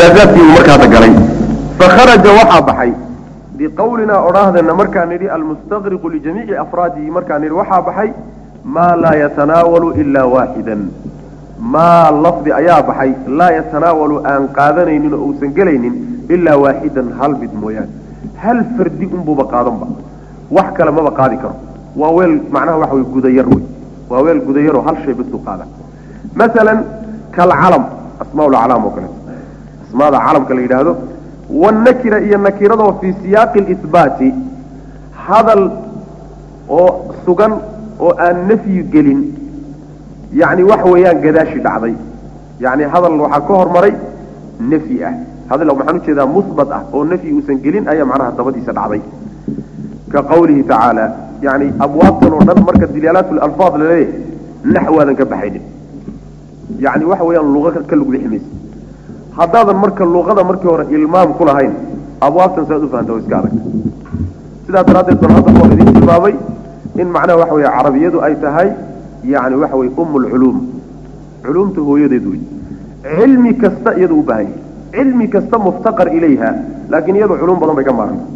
majaazaadkii uu markaada galay fakharaja waxaa baxay biqawlinaa odhaahdana markaan nidhi almustaqriqu lijamiici afraadihi markaan nidhi waxaa baxay maa laa yatanaawalu ilaa waaxidan maa lafdi ayaa baxay laa yatanaawalu aan qaadanaynin oo uusan gelaynin ilaa waaxidan hal mid mooyaane hal fardi unbuuba qaadanba wax kale maba qaadi karo waa weel macnaha waxa wey gudayar wey waa weel gudayaroo hal shay basuu qaada masalan kalcalam asmaa laclaam oo kaleeto asmaada calamka la yidhaahdo wanakira iyo nakiradoo fii siyaaqi lihbaati hadal oo sugan oo aan nafyi gelin yacni waxa weeyaan gadaashi dhacday yacni hadal waxaa ka hormaray nafyi ah hadal maxaan ujeedaa musbat ah oo nafyi uusan gelin ayaa macnaha dabadiisa dhacday ka qawlihi tacaala yani abwaabtan oo dhan marka dilyaalaat lalfaad laleeyahay naxwaadan ka baxaynin yani waxa weeyaan luqa ka lug bixi maysa haddaadan marka luqada markii hore ilmaam ku lahayn abwaabtan saad u fahanta o iska adag sidaa daraaddeed bal hadda oo idin tilmaamay in macnaha waxa weeye carabiyadu ay tahay yani waxa weye um lculuum culuumta hooyadeed wey cilmi kasta iyadu u baahan yahay cilmi kasta muftaqar ilayha laakiin iyadu culum badan bay ka maaranta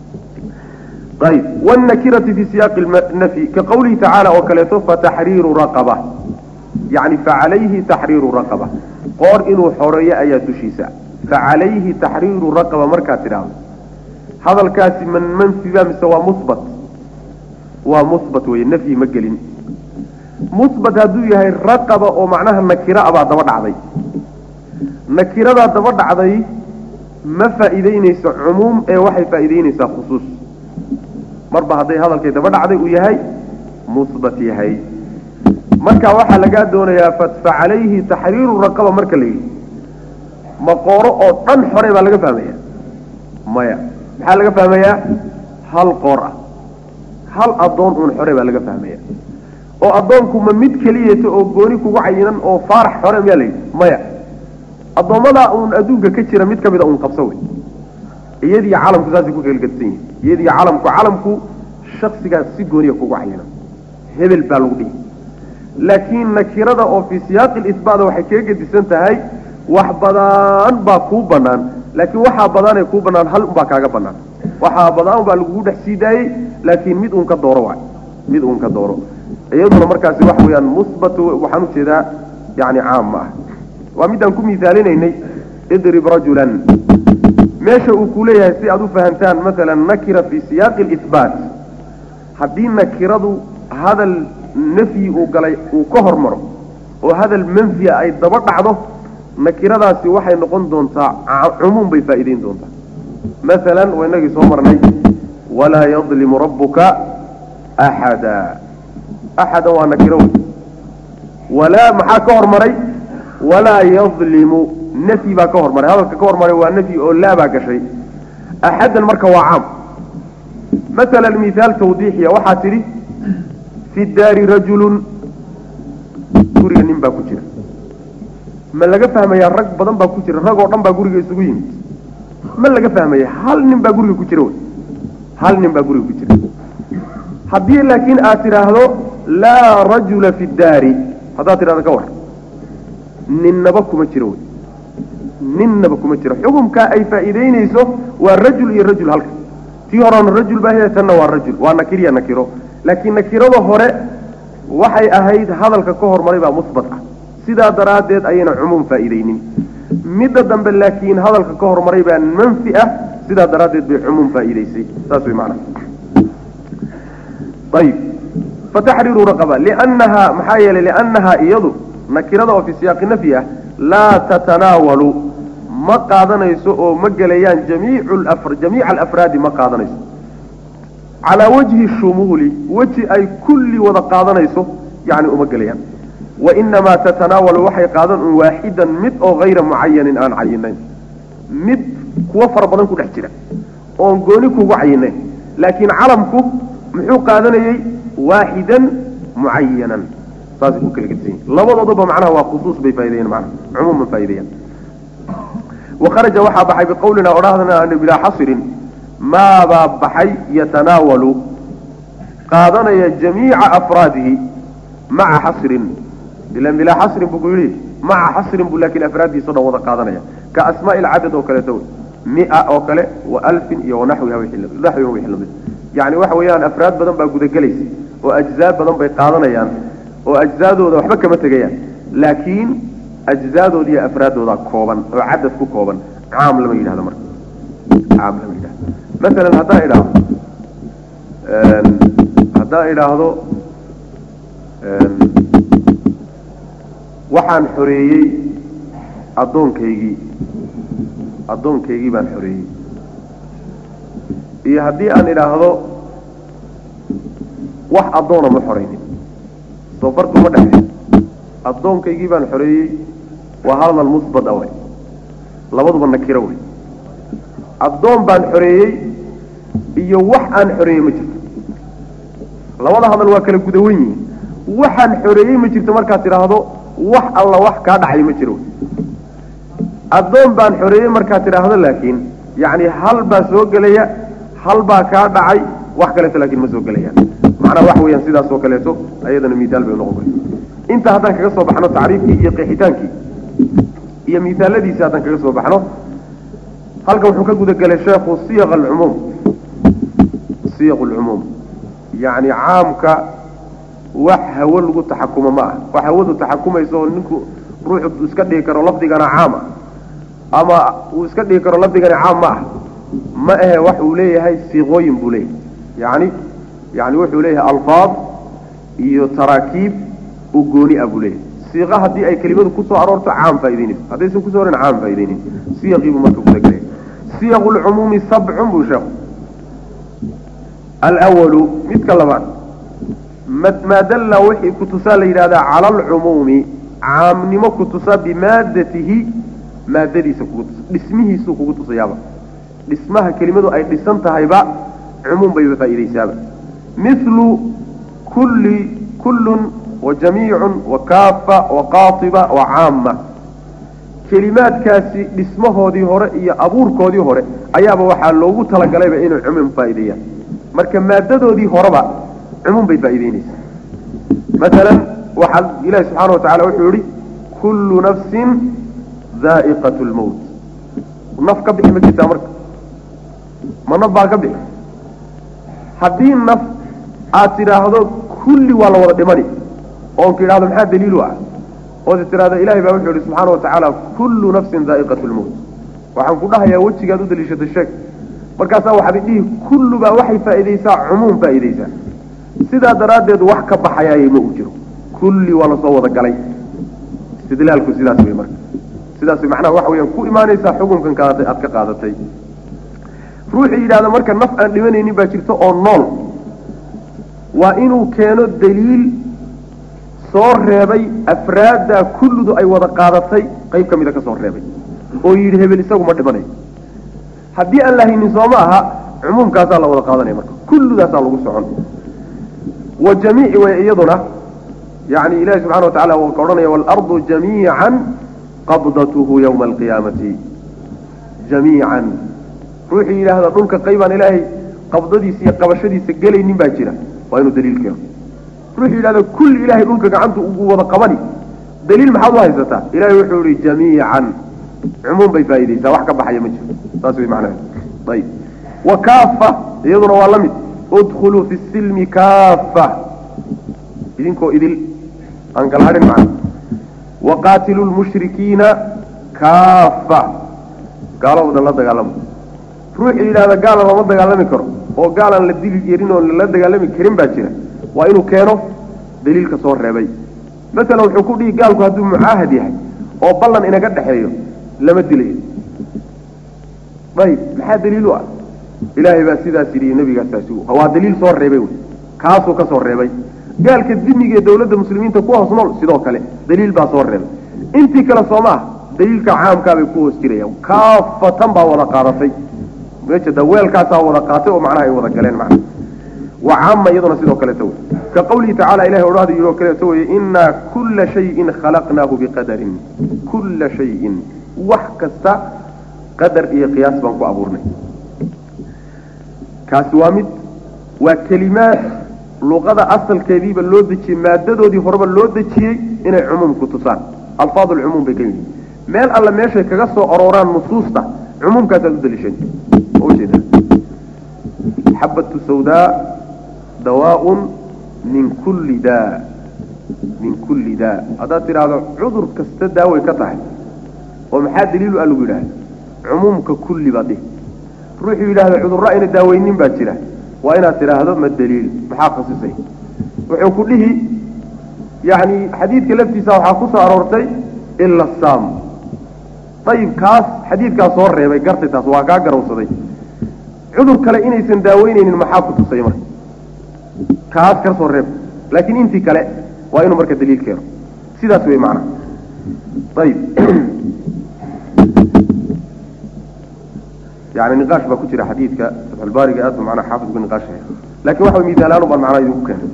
ayb wاnakirati fi siyaaqi nafyi ka qawlihi tacaala oo kaleeto fataxriiru raqaba yani facalayhi taxriiru raqaba qoor inuu xoreeyo ayaa dushiisa facalayhi taxriiru raqaba markaad tidhaahdo hadalkaasi man manfiba mise waa musbat waa musbat weye nafyi ma gelin musbat hadduu yahay raqaba oo macnaha nakira abaa daba dhacday nakiradaa daba dhacday ma faa'iideyneyso cumuum ee waxay faa'iideyneysaa khusuus marba hadday hadalkay daba dhacday uu yahay musbat yahay marka waxaa lagaa doonayaa facalayhi taxriiru raqaba marka la yidhi maqooro oo dhan xore baa laga fahmaya maya maxaa laga fahmayaa hal qoor ah hal addoon uun xore baa laga fahmaya oo addoonku ma mid keliyeeto oo gooni kugu cayinan oo faarax xore miyaa la yidhi maya addoommadaa uun adduunka ka jira mid ka mida uun qabso wey iyadiyo calamku saasay ku kelgadsan yihin iyadiyo calamku calamku shaksigaas si gooniya kugu cayinan hebel baa lagu dhihi laakiin nakirada oo fii siyaaqi lisbaada waxay kaga gedisan tahay wax badan baa kuu banaan laakiin waxaa badaanee kuu banaan hal unbaa kaaga banaan waxaa badaan baa lagugu dhex sii daayey laakiin mid uun ka dooro waay mid uun ka dooro iyaduna markaasi waxa weeyaan musbatu waxaan ujeedaa yani caam ma ah waa midaan ku miaalinaynay idrib rajulan meesha uu ku leeyahay si aad u fahamtaan masalan nakira fii siyaaqi lihbaat haddii nakiradu hadal nafyi uu galay uu ka hormaro oo hadal manfiya ay daba dhacdo nakiradaasi waxay noqon doontaa cumuum bay faa'iideyn doontaa masalan waa inagii soo marnay walaa yadlimu rabbuka axada axadan waa nakiro wey walaa maxaa ka hormaray walaa yadlimu nafyi baa ka hormaray hadalka ka hormaray waa nafyi oo laa baa gashay axadan marka waa caam masalan mithaal tawdiixiya waxaa tidhi fi daari rajulun guriga nin baa ku jira ma laga fahmayaa rag badan baa ku jira rag oo dhan baa guriga isugu yimid ma laga fahmaya hal nin baa guriga ku jira wy hal nin baa guriga ku jira haddii laakiin aad tidhaahdo laa rajula fi daari haddaad tidhahdo ka war ninnaba kuma jiro wy ninnaba kuma jiro xukumkaa ay faa'iideyneyso waa rajul iyo rajul halka tii horena rajul baa hee tanna waa rajul waa nakiriya nakiro laakiin nakirada hore waxay ahayd hadalka ka hormaray baa musbat ah sidaa daraaddeed ayayna cumuum faa'iideynin midda dambe laakiin hadalka ka hormaray baa manfi ah sidaa daraaddeed bay cumuum faa'iideysay saas way macnaha ayib fataxriiru raqaba liannaha maxaa yeelay liannaha iyadu nakirada oo fii siyaaqi nafyi ah laa tatanaawalu ma qaadanayso oo ma gelayaan jamiicu jamiica alafraadi ma qaadanayso calaa wajhi shumuuli weji ay kulli wada qaadanayso yani uma gelayaan wainamaa tatanaawalu waxay qaadan un waaxidan mid oo hayra mucayanin aan cayinayn mid kuwo fara badan ku dhex jira oon gooni kugu cayinayn laakiin calamku muxuu qaadanayey waaxidan mucayanan saasay ku kala gedsan yihin labadooduba macnaha waa khusuus bay faa'ideeyeen macnaha cumuuman faa'ideeyaan wakharaja waxaa baxay biqowlina odhahdana bilaa xasirin maabaa baxay yatanaawalu qaadanaya jamiica afraadihi maca xasrin ilan bilaa xasrin buu ku yidhi maca xasrin buu laakiin afraaddiisa o dhan wada qaadanaya ka asmaa ilcadad oo kaleeto wey mia oo kale wa alfin iyo wanaxwiha naxwiha wixii lamid yacni waxa weeyaan afraad badan baa gudagelaysa oo ajzaa badan bay qaadanayaan oo ajzaadooda waxba kama tegayaan laakiin ajzaadooda iyo afraaddooda kooban oo cadad ku kooban caam lama yidhahdo marka caam lama yidhahdo masalan haddaan idhaahdo haddaan idhaahdo waxaan xoreeyey addoonkaygii addoonkaygii baan xoreeyey iyo haddii aan idhaahdo wax addoona ma xoraynin soo farqi ma dhexeeyo addoonkaygii baan xoreeyey waa hadal musbad a way labaduba nakiro wey addoon baan xoreeyey iyo wax aan xoreeyey ma jirto labada hadal waa kala gudawan yihiin waxaan xoreeyey ma jirto markaad tidhaahdo wax alla wax kaa dhacay ma jiro addoon baan xoreeyey markaad tidhaahdo laakiin yacni hal baa soo gelaya hal baa kaa dhacay wax kaleeto laakiin ma soo gelayaan macnaha wax weeyaan sidaas oo kaleeto ayadana miidaal bay noqon kara inta haddaan kaga soo baxno tacriifkii iyo qeexitaankii iyo miisaaladiisii haddaan kaga soo baxno halkan wuxuu ka gudagelay sheekhu siyaq alcumuum siyaq alcumuum yacni caamka wax hawo lagu taxakumo ma ah wax hawadu taxakumaysa oo ninku ruuxu iska dhigi karo lafdigana caam ah ama uu iska dhigi karo lafdigana caam ma ah ma ahe wax uu leeyahay siiqooyin buu leeyahay yani yani wuxuu leeyahay alfaad iyo taraakiib u gooni ah buu leeyahay siiqa haddii ay kelimadu kusoo aroorto caam faa'idaynayso haddaysan kusoo orin caam faa'idaynay siyaqii buu marka gudagelaya siyaqu lcumuumi sabcun buu sheekhu alwalu midka labaad maa dalla wixii kutusaa la yidhahdaa cala alcumuumi caamnimo kutusa bimaadatihi maadadiisa kugu tusa dhismihiisuu kugu tusayaaba dhismaha kelimadu ay dhisan tahayba cumuum bayba faa'iidaysaaba milu kulli kullun wa jamiicun wa kaafa wa qaatiba wa caama kelimaadkaasi dhismahoodii hore iyo abuurkoodii hore ayaaba waxaa loogu talagalayba inay cumuum faa'iideeyaan marka maadadoodii horeba cumuum bay faa'iideynaysaa masalan waxaa ilahi subxaana wa tacala wuxuu yihi kullu nafsin daa'iqat lmowt naf ka bixi ma jirtaa marka ma naf baa ka bixi haddii naf aad tidhaahdo kulli waa la wada dhimani oonka idhahdo maxaa daliilu ah ood tidhahdo ilahay baa wuxuu yihi subxaana wa tacaala kullu nafsin daa'iqat lmowt waxaan ku dhahayaa wejigaad u daliishatay sheeg markaasaa waxaad idhihi kullu baa waxay faa'iidaysaa cumuum faa'iidaysaa sidaa daraaddeed wax ka baxayaayay ma uu jiro kulli waa lasoo wada galay istidlaalku sidaas wey marka sidaas wey macnaha waxa weyaan ku imaanaysaa xukunkan kaadatay aad ka qaadatay ruuxii yidhahda marka naf aan dhimanaynin baa jirta oo nool waa inuu keeno daliil soo reebay afraadda kulludu ay wada qaadatay qayb ka mida ka soo reebay oo yidhi hebel isagu ma dhimanayo haddii aan la haynin sooma aha cumuumkaasaa la wada qaadanaya marka kulludaasaa lagu socon wa jamiici way iyaduna yani ilahi subxana wa tacala uu ka odhanaya waalardu jamiican qabdatuhu yawma alqiyaamati jamiican ruuxii yidhaahda dhulka qaybaan ilaahay qabdadiisa iyo qabashadiisa gelaynin baa jira waa inuu daliil keeno ruuxii yidhahda kulli ilahay dhulka gacanta ugu wada qabani daliil maxaad u haysataa ilahay wuxuu yihi jamiican cumuum bay faa'iidaysaa wax ka baxaya ma jiro saas way macnaha ayib wa kaafa iyaduna waa la mid udkhuluu fi silmi kaafa idinkoo idil aan kala hadhin macna waqaatiluu lmushrikiina kaafa gaalado dhan la dagaalama ruuxii yidhahda gaala lama dagaalami karo oo gaalaan la dili yerin oo lala dagaalami karin baa jira waa inuu keeno daliilka soo reebay masalan wuxuu ku dhihi gaalku hadduu mucaahad yahay oo ballan inaga dhexeeyo lama dilayo ayib maxaa daliil u ah ilaahay baa sidaas yidhi nabigaasaasi waa daliil soo reebay wey kaasuu ka soo reebay gaalka dimiga ee dawladda muslimiinta ku hoos nool sidoo kale daliil baa soo reebay intii kale soo ma ah daliilka caamkaabay ku hoos jirayaan kaafatan baa wada qaadatay meja weelkaasaa wada qaatay oo macnaha ay wada galeen macna wa caama iyaduna sidoo kaleeto wey ka qawlihi tacala ilahay odhahda yidhi oo kaleeto weye innaa kulla shayin khalaqnaahu biqadarin kulla shayin wax kasta qadar iyo qiyaas baan ku abuurnay kaasi waa mid waa kelimaad luqada asalkeediiba loo dejiyey maadadoodii horeba loo dejiyey inay cumuum ku tusaan alfaad alcumuum bay ka yidhi meel alle meeshay kaga soo arooraan nusuusta cumuumkaasaad u daliishan ujeeda xabatu sawdaa dawaaun min kulli daa min kulli daa haddaad tidhaahdo cudur kasta daaway ka tahay oo maxaa daliilu a lagu yidhahda cumuumka kulli baad dhihi ruuxuu yidhahda cudurro ayna daaweynin baa jira waa inaad tidhaahdo ma daliil maxaa khasisay wuxuu ku dhihi yacni xadiidka laftiisa waxaa ku soo aroortay ila saam ayib kaas xadiidkaas soo reebay gartay taas waa kaa garawsaday cudur kale inaysan daaweyneynin maxaa ku tusay marka kaas ka soo reeb laakiin intii kale waa inuu marka daliil keeno sidaas wey macana ayib yani niqaash baa ku jira xadiidka fatxulbaariga aad ba macnaa xaafid uga niqaashaya lakin waxa way misaalaanu baan macnaa idinku keenay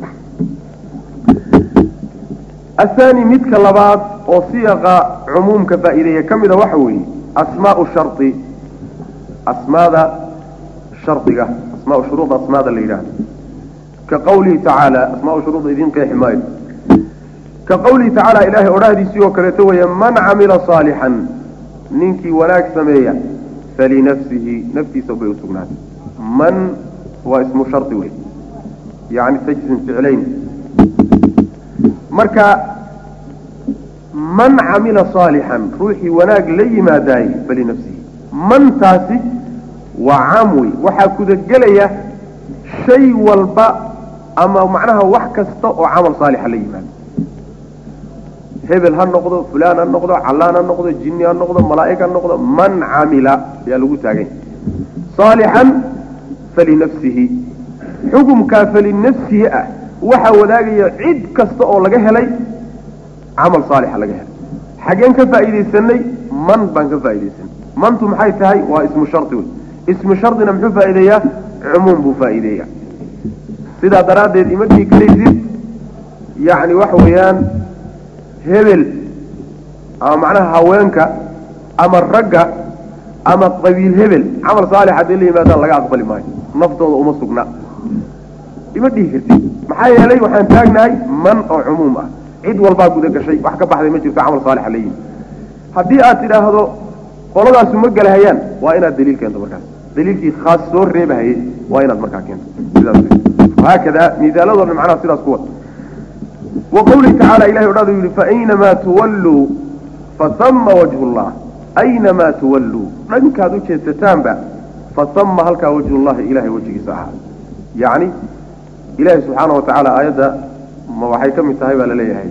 athani midka labaad oo siyaqa cumuumka faa'iideeya ka mida waxa weeye asmaau shardi asmaada shardiga asmaau shuruuda asmaada la yidhahdo ka qawlihi tacaala asmaau shuruuda idiin qeexi maayo ka qawlihi tacaala ilaahay odhahdiisii oo kaleeto weeye man camila saalixan ninkii wanaag sameeya falinafsihi naftiisa bay usugnaatay man waa ismu shardi wey yani tajzim ficlayn marka man camila saalixan ruuxii wanaag la yimaadaayey falinafsihi mantaasi waa caam wey waxaa kudagelaya shay walba ama macnaha wax kasta oo camal saalixa la yimaado hebel ha noqdo fulaan ha noqdo callaan ha noqdo jinni ha noqdo malaa'ig ha noqdo man camila ayaa lagu taagay saalixan falinafsihi xukumkaa falinafsihi ah waxaa wadaagaya cid kasta oo laga helay camal saalixa laga helay xaggeen ka faa'iidaysanay man baan ka faa'iidaysanay mantu maxay tahay waa ismu shardi wey ismu shardina muxuu faa'iideeyaa cumuum buu faa'iideeyaa sidaa daraaddeed ima dhihi karaysid yacni waxa weeyaan hebel ama macnaha haweenka ama ragga ama qabiil hebel camal saalix hadday la yimaadaan laga aqbali maayo naftooda uma sugna ima dhihi kartid maxaa yeelay waxaan taagnahay man oo cumuum ah cid walbaa guda gashay wax ka baxday ma jirto camal saalixa la yimi haddii aad tidhaahdo qoladaasu ma gelahayaan waa inaad daliil keento markaas daliilkii khaas soo reebahayay waa inaad markaa keento sidaas haakada misaaladoo dhan macnaha sidaas ku wad wa qawlihi tacaala ilahay odhada yidhi faaynamaa tuwalluu fasama wajhu llah aynamaa tuwalluu dhankaad u jeesataanba fasama halkaa wajhullahi ilahay wejigiisa ahaa yacni ilahi subxaana wa tacaala aayadda ma waxay ka mid tahay baa laleeyahay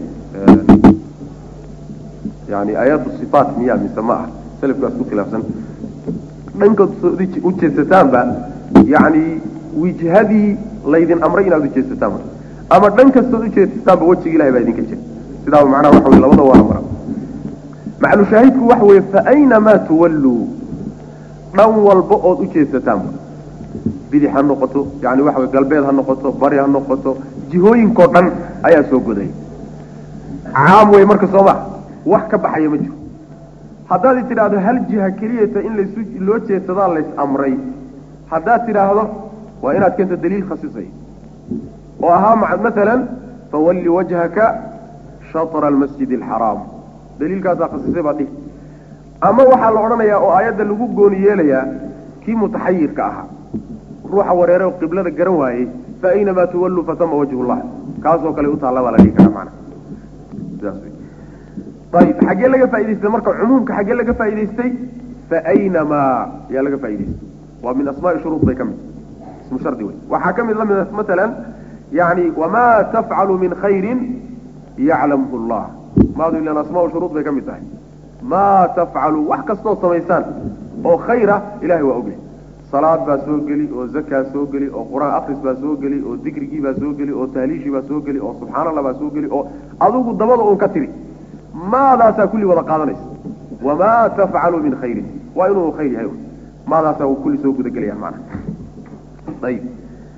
yani aayaatu sifaat miya mise ma ah selafkaas ku khilaafsan dhankaad u jeesataanba yani wijhadii laydin amray inaad u jeesataan marka ama dhan kastood u jeesataanba wejiga ilahay baa idinka jira sidaaba macnaha waxa wey labada waana mara maclushaahidku waxa weeye faaynamaa tuwalluu dhan walba ood u jeesataanba bidix ha noqoto yani waxa wey galbeed ha noqoto bari ha noqoto jihooyinkao dhan ayaa soo goday caam wey marka soo ma wax ka baxaya ma jiro haddaad tidhaahdo hal jiha keliyata in lasu loo jeedsadaa lays amray haddaad tidhaahdo waa inaad keento daliil khasisay oo ahaa maalan fawalli wajhaka shatra almasjid alxaraam daliilkaasaa khasisay baa dhihi ama waxaa la odhanayaa oo aayadda lagu gooni yeelayaa kii mutaxayirka ahaa ruuxa wareere oo qiblada garan waayey fa aynamaa tuwalluu fasama wajhullah kaasoo kale u taalla baa la dhihi karaa macana sidaas wey ayib xaggee laga faa'idaystay marka cumuumka xaggee laga faa'idaystay fa aynamaa yaa laga faa'idaystay waa min asmaai shuruud bay ka mid ismu shardi wey waxaa ka mid la mid matalan yani wamaa tafcalu min khayrin yaclamhu llah maadu ilan asmaau shuruud bay ka mid tahay maa tafcalu wax kastood samaysaan oo khayra ilahay waa ogyahay salaad baa soo geli oo zakaa soo geli oo qur-aan akris baa soo geli oo dikrigii baa soo geli oo tahliishii baa soo geli oo subxaan allah baa soo geli oo adigu dabada uun ka tiri maadaasaa kulli wada qaadanaysa wamaa tafcalu min khayrin waa inuu khayr yahay maadaasaa uu kulli soo gudagelayaan macana ayib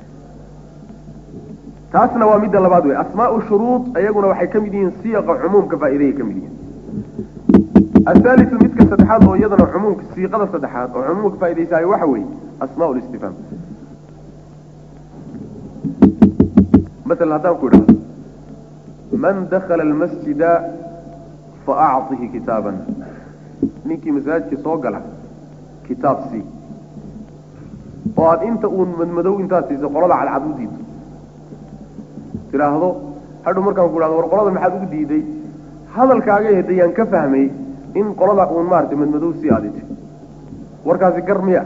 taasna waa midda labaad wey asmaau shuruud iyaguna waxay ka mid yihiin siyaqa cumuumka faa'iidayay ka mid yihiin ahaaliu midka saddexaad oo iyadana cumuumka siiqada saddexaad oo cumuumka faa'idaysaayo waxa weeye asmaa listifhaam masalan haddaan ku idhahdo man dakala almasjida faacطihi kitaaban ninkii masaajidka soo gala kitaab sii oo aada inta uun madmadow intaad siiso qolada cadcad u diido tidhaahdo hadhow markaan ku dhahdo war qolada maxaad ugu diiday hadalkaaga hedayaan ka fahmay in qolada uun maaragtay madmadow sii aaditi warkaasi gar miya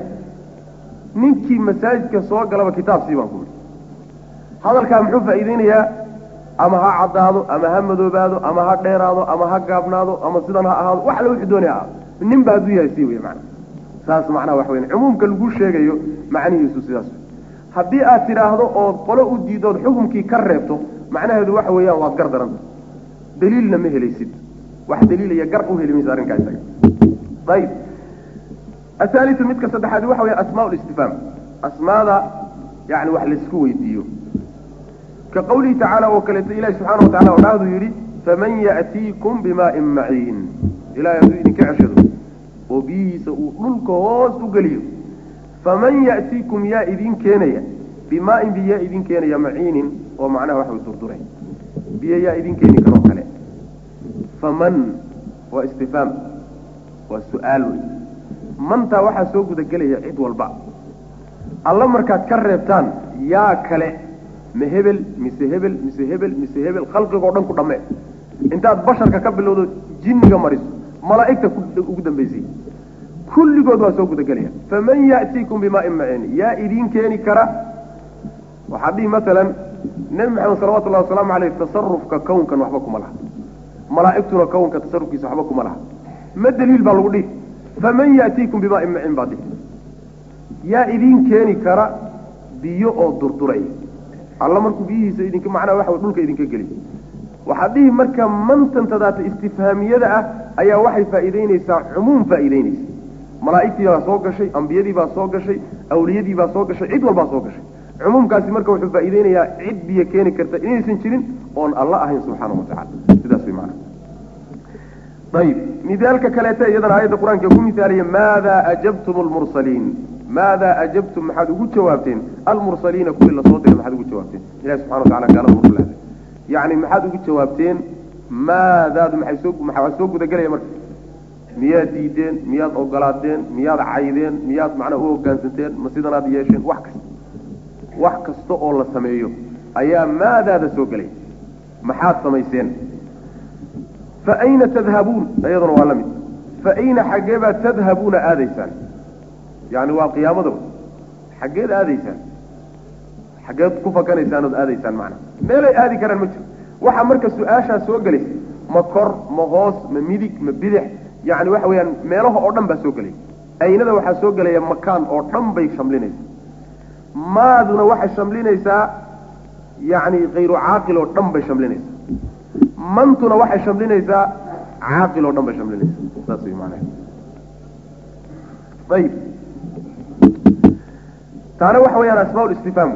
ninkii masaajidka soo galaba kitaab sii baan ku yidhi hadalkaa muxuu faa'iideynayaa ama ha caddaado ama ha madoobaado ama ha dheeraado ama ha gaabnaado ama sidan ha ahaado wax alla wuxuu doonaya ahaado nin ba hadduu yahay sii wey macana saas macnaha waxa weyan cumuumka lagu sheegayo macnihiisu sidaas haddii aad tidhaahdo ood qolo u diidood xukumkii ka reebto macnaheedu waxa weeyaan waad gar daranta daliilna ma helaysid wax daliilaya gar u heli maysa arrinkaa isaga ayib ahaaliu midka saddexaadi waxa weya asmaa listifhaam asmaada yani wax laisku weydiiyo ka qawlihi tacaala oo kaleeto ilahi subxana watacala oo dhahduu yidhi faman ya'tiikum bimaa'in maciin ilahay hadduu idinka ceshado oo biyihiisa uu dhulka hoos u geliyo faman ya'tiikum yaa idin keenaya bimaa'in biyo yaa idin keenaya maciinin oo macnaha waxa way durduray biyo yaa idin keeni karoo kale faman waa istifhaam waa su-aal wey mantaa waxaa soo gudagelaya cid walba alla markaad ka reebtaan yaa kale ma hebel mise hebel mise hebel mise hebel khalqigoo dhan ku dhamme intaad basharka ka bilowdo jinniga mariso malaa'igta ugu dambaysay kulligood waa soo gudagelaya faman ya'tiikum bimaa'in maciin yaa idiin keeni kara waxaad dhihi masalan nebi maxamed salawatullahi wasalaamu caleyh tasarufka kownkan waxba kuma laha malaa'igtuna kownka tasarufkiisa waxba kuma laha ma daliil baa lagu dhihi faman ya'tiikum bimaa'in maciin baa dhihi yaa idiin keeni kara biyo oo durduray alla markuu biyihiisa idinka macnaha waxa dhulka idinka geliy waxaad dhihi marka mantantadaata istifhaamiyada ah ayaa waxay faa'iideyneysaa cumuum faa'iideyneysa malaa'igtii baa soo gashay ambiyadii baa soo gashay awliyadii baa soo gashay cid walbaa soo gashay cumuumkaasi marka wuxuu faa'iideynayaa cid biyo keeni karta inaysan jirin oon alla ahayn subxaana wa tacala sidaas way macana ayib mithaalka kaleeta iyadana aayadda qur-aanka ku mithaalaya maada ajabtum lmursaliin maada ajabtum maxaad ugu jawaabteen almursaliina kuwii lasoo diray maxaad ugu jawaabteen ilahi subxana watacala gaalada mursalada yacni maxaad ugu jawaabteen maadaadu maxay soo maxaa soo gudagelaya marka miyaad diideen miyaad ogolaateen miyaad caydeen miyaad macnaa u hoggaansanteen ma sidanaad yeesheen wax kasta wax kasta oo la sameeyo ayaa maadaada soo gelay maxaad samayseen fa ayna tadhabuun iyaduna waa la mid fa ayna xaggee baad tadhabuuna aadaysaan yani waa qiyaamada xaggeed aadaysaan xaggeed ku fakanaysaan ood aadaysaan macnaa meelay aadi karaan ma jiro waxaa marka su-aashaa soo gelaysa ma kor ma hoos ma midig ma bidix yani waxa weeyaan meelaha oo dhan baa soo gelaya aynada waxaa soo gelaya makaan oo dhan bay shamlinaysaa maaduna waxay shamlinaysaa yani kayru caaqil oo dhan bay shamlinaysaa mantuna waxay shamlinaysaa caaqil oo dhan bay shamlinaysaa saas way maanaha ayib taana waxa weeyaan asmaa listifhaam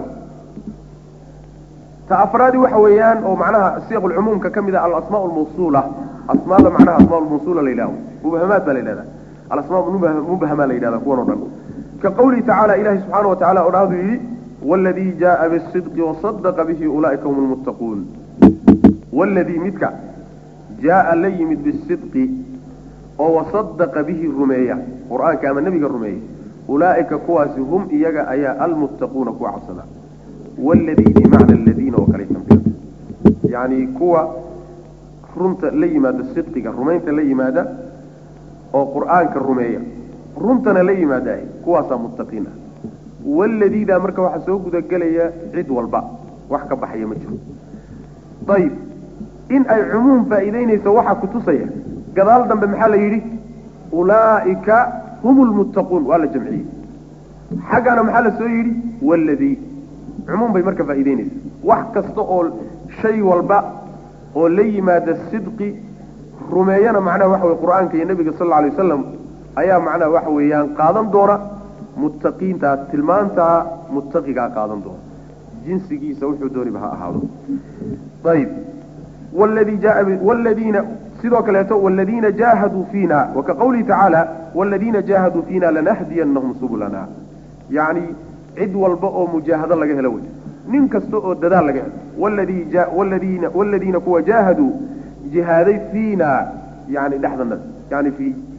ta afraadi waxa weeyaan oo macnaha siiq lcumuumka ka mid a alasmaa lmawsuula asmaada macnaha asmaa lmawsuula la yidhahdo mubhamaad baa la yidhahda alasmaa mubhama la yidhahda kuwan o dhan ka qawlihi tacaala ilahi subxaana wa tacala odhaahdu yidhi waladii jaaa bisidqi wasadaqa bihi ulaa'ika hum lmuttaquun waladii midka jaaa la yimid bisidqi oo wasadaqa bihi rumeeya qur-aanka ama nebiga rumeeya ulaa'ika kuwaasi hum iyaga ayaa almuttaquuna kuwa cabsada waladii bimacna aladiina oo kale tambiirta yacni kuwa runta la yimaada sidqiga rumaynta la yimaada oo qur-aanka rumeeya runtana la yimaada kuwaasaa muttaqiin ah waladiidaa marka waxaa soo gudagelaya cid walba wax ka baxaya ma jiro ayib in ay cumuum faa'iideynayso waxaa kutusaya gadaal dambe maxaa la yidhi ulaa'ika hum lmuttaquun waa la jamciyey xaggana maxaa la soo yidhi waladii cumuum bay marka faa'iideynaysa wax kasta oo shay walba oo la yimaada sidqi rumeeyana macnaha waxa weye qur-aanka iyo nebiga sal alla alay wasalam ayaa macnaha waxa weeyaan qaadan doona muttaqiintaa tilmaantaa muttaqigaa qaadan doona jinsigiisa wuxuu dooniba ha ahaado ayib wladii jaa wladiina sidoo kaleeto wladiina jaahaduu fiina waka qawlihi tacaala wladiina jaahaduu fiina lanahdiyanahum subulana yani cid walba oo mujaahado laga helo wey nin kasta oo dadaal laga helo wladii wladiina wladiina kuwa jaahaduu jihaaday fiina yani dhexdana yani fi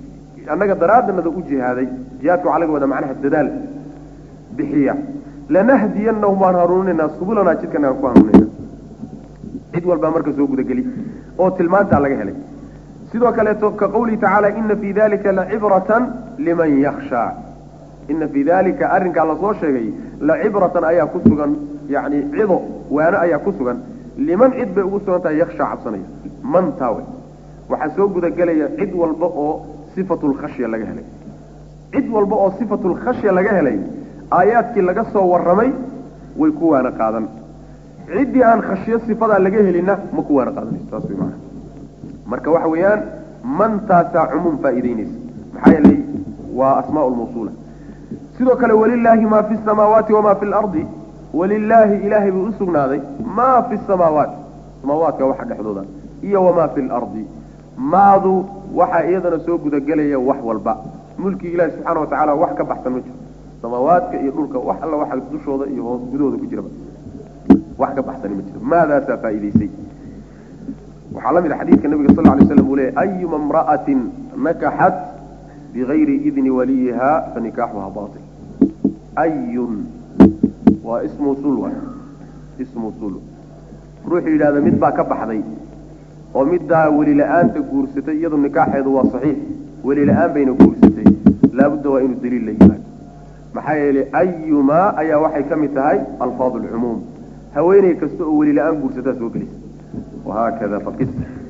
annaga daraaddanada u jihaaday jihaadka waxaa laga wadaa macnaha dadaal bixiya lanahdiyanahum waan hanuuninaa subulanaa jidkan aan ku hanuuninaa cid walbaa marka soo gudageli oo tilmaantaa laga helay sidoo kaleeto ka qawlihi tacaala ina fii dalika lacibratan liman yakshaa ina fii dalika arrinkaa lasoo sheegay lacibratan ayaa ku sugan yani cido waano ayaa ku sugan liman cid bay ugu sugan tahay yakshaa cabsanaya man taawe waxaa soo gudagelaya cid walba oo sifatu lkhashya laga helay cid walba oo sifatu lkhashya laga helay aayaadkii laga soo warramay way ku waana qaadan ciddii aan khashyo sifadaa laga helinna ma ku waana qaadanayso saas way maana marka waxa weeyaan mantaasaa cumuum faa'iideynaysa maxaa yeelay waa asmaa lmawsuula sidoo kale walilaahi maa fi samaawaati wamaa fi lardi walilaahi ilaahay buu usugnaaday maa fi samaawaat samaawaadka waxa dhexdooda iyo wamaa fi lardi maadu waxaa iyadana soo gudagelaya wax walba mulkii ilahi subxaana wa tacaala wax ka baxsan ma jiro samaawaadka iyo dhulka wax alla waxa dushooda iyo hoos gudahooda ku jiraba wax ka baxsani ma jiro maadaasaa faa'iidaysay waxaa la mid a xadiidka nabiga sal lay slam uu leeyay ayuma imra'atin nakaxat bigayri idni waliyiha fanikaaxuha bail ayun waa ismu usul waay ismu usul ruuxuu yidhahda mid baa ka baxday oo middaa weli la-aanta guursatay iyadu nikaaxeedu waa saxiix weli la-aan bayna guursatay laabudda waa inuu daliil la yimaado maxaa yeelay ayumaa ayaa waxay ka mid tahay alfaad alcumuum haweeney kasta oo weli la-aan guursataa soo gelisa wahaakada faqis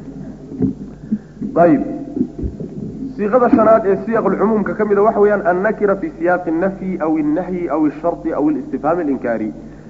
ayib siiqada shanaad ee siyaq lcumuumka ka mida waxa weeyaan annakira fi siyaaqi الnafyi aw الnahyi aw الsharطi aw اlistifhaam اlinkaari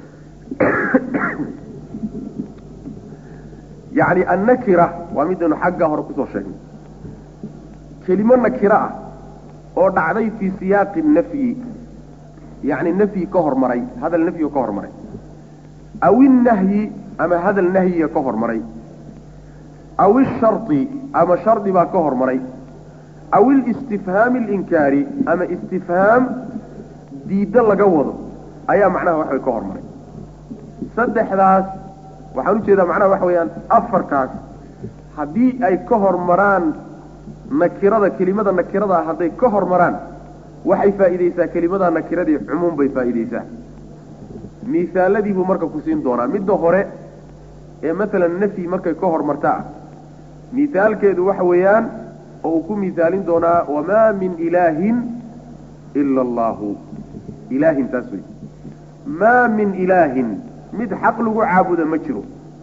yani annakira waa midaynu xagga hore kusoo sheegnay kelimo nakira ah oo dhacday fii siyaaqi nafyi yani nafyi ka hormaray hadal nafyiga ka hormaray aw innahyi ama hadal nahyiga ka hormaray aw ishari ama shardi baa ka hormaray aw ilistifhaami alinkaari ama istifhaam diiddo laga wado ayaa macnaha waxbay ka hormaray saddexdaas waxaan ujeedaa macnaha waxa weeyaan afarkaas haddii ay ka hormaraan nakirada kelimada nakirada hadday ka hormaraan waxay faa'iidaysaa kelimada nakiradii cumuum bay faa'iidaysaa miisaaladii buu marka ku siin doonaa midda hore ee masalan nafyi markay ka hormartaa miisaalkeedu waxa weeyaan oo uu ku miisaalin doonaa wamaa min ilaahin ila allahu ilaahin taas wey maa min ilaahin mid xaq lagu caabuda ma jiro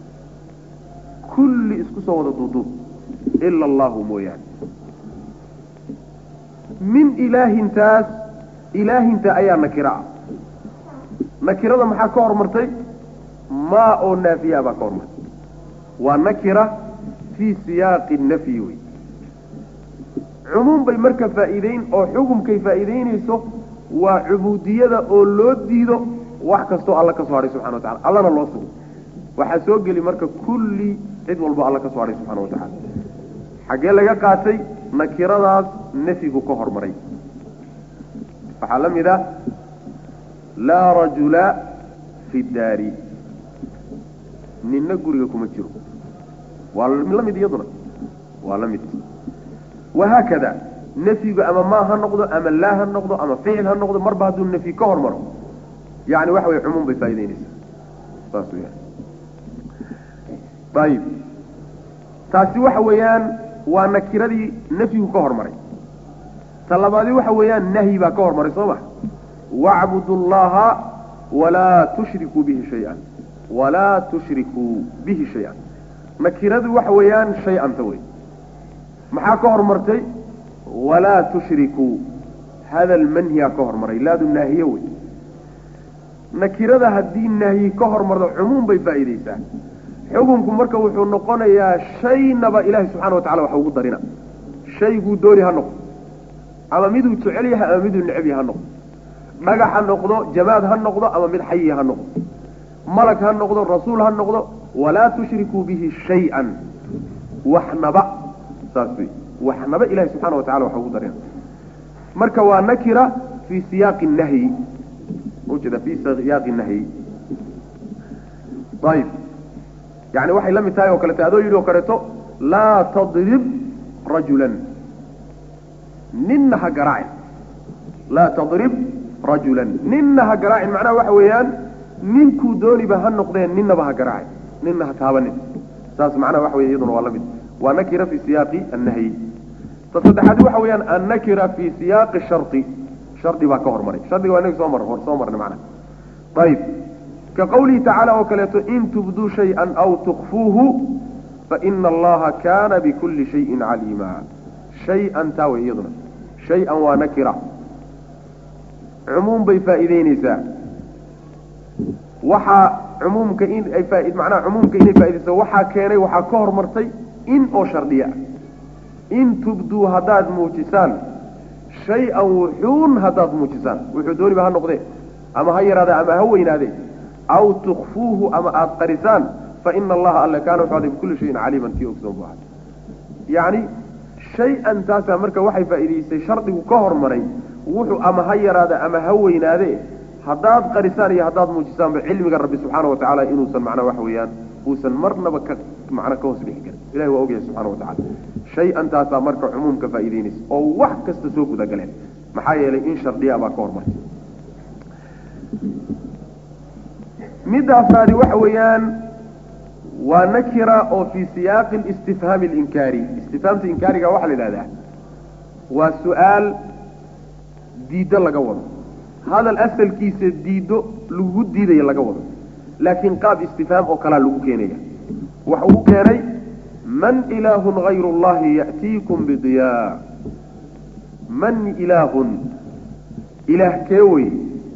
kulli isku soo wada duuduub ila allahu mooyaane min ilaahintaas ilaahinta ayaa nakira ah nakirada maxaa ka hormartay maa oo naafiya baa ka hormartay waa nakira fii siyaaqi nafyi wey cumuum bay marka faa'iideyn oo xukumkay faa'iideynayso waa cubuudiyada oo loo diido wax kastoo alla ka soo hadhay subxana wa tacala allana loo sugo waxaa soo geli marka kulli cid walbo alla ka soo hadhay subxana wa tacala xaggee laga qaatay nakiradaas nafyigu ka hormaray waxaa la mid ah laa rajula fi daari ninna guriga kuma jiro waa la mid iyaduna waa la mid wahaakada nafyigu ama maa ha noqdo ama laa ha noqdo ama ficil ha noqdo marba hadduu nafyi ka hormaro yani waxa wey cumuum bay faa'ideynaysaa saas weyaan ayib taasi waxa weeyaan waa nakiradii nafyigu ka hormaray ta labaadi waxa weeyaan nahyi baa ka hormaray soo ma wacbudu llaha walaa tushrikuu bihi shay-an walaa tushrikuu bihi shay-an nakiradu waxa weeyaan shay-anta wey maxaa ka hormartay walaa tushrikuu hadal manhiyaa ka hormaray laadu naahiye wey nakirada haddii nahyi ka hormardo cumuum bay faa'iidaysaa xukunku marka wuxuu noqonayaa shaynaba ilaahay subxana wa tacala waxa ugu darina shayguu dooni ha noqdo ama miduu jecel yahay ama miduu neceb yahay ha noqdo dhagax ha noqdo jamaad ha noqdo ama mid xayi ha noqdo malag ha noqdo rasuul ha noqdo walaa tushrikuu bihi shay-an waxnaba saas wey waxnaba ilahay subxana wa tacala waxa ugu darina marka waa nakira fii siyaaqi nahyi ujeeda fi siyaaqi nahyi ayib yani waxay la mid tahay oo kaleeto adoo yidhi oo kaleeto laa tadrib rajulan ninna ha garaacin laa tadrib rajulan ninna ha garaacin macnaha waxa weeyaan ninkuu dooniba ha noqdeen ninnaba ha garaacin ninna ha taabanin saas macnaha waxa wey iyaduna waa la mid waa nakira fi siyaaqi annahyi ta saddexaad waxa weeyaan annakira fi siyaaqi shardi shardi baa ka hormaray shardiga waa inagi soo mar soo marnay macnaha ayib ka qawlihi tacaala oo kaleeto in tubduu shay-an aw tukfuuhu faina allaha kana bikulli shayin caliima shay-an taa wey iyaduna shay-an waa nakira cumuum bay faa'iideyneysaa waxaa cumuumka in ay faa macnaha cumuumka inay faaideyso waxaa keenay waxaa ka hormartay in oo shardiya in tubduu haddaad muujisaan shay-an wuxuun haddaad muujisaan wuxuu dooniba ha noqdee ama ha yaraade ama ha weynaade aw tukfuuhu ama aada qarisaan faina allaha alle kaana wuxuu aday bikulli shayin caliiman kii ogsoon bu ahay yacni shay-an taasaa marka waxay faa'iidaysay shardigu ka hormaray wuxuu ama ha yaraade ama ha weynaade haddaad qarisaan iyo haddaad muujisaanba cilmiga rabbi subxaana wa tacaala inuusan macnaa waxa weeyaan uusan marnaba ka macna ka hoos dhixi karin ilahi waa ogyahay subxana wa tacala shay-an taasaa marka cumuumka faa'iideynaysa oo wax kasta soo gudagaleen maxaa yeelay in shardiya baa ka hormartay midda afraadi waxa weeyaan waa nakira oo fii siyaaqi istifhaami alinkaari istifhaamta inkaariga waxaa la yidhahdaa waa su-aal diiddo laga wado hadal asalkiisa diiddo lagu diidaya laga wado laakiin qaab istifhaam oo kalaa lagu keenaya waxa uu keenay man ilaahun hayru llahi ya'tiikum bidiyaa man ilaahun ilaah kee wey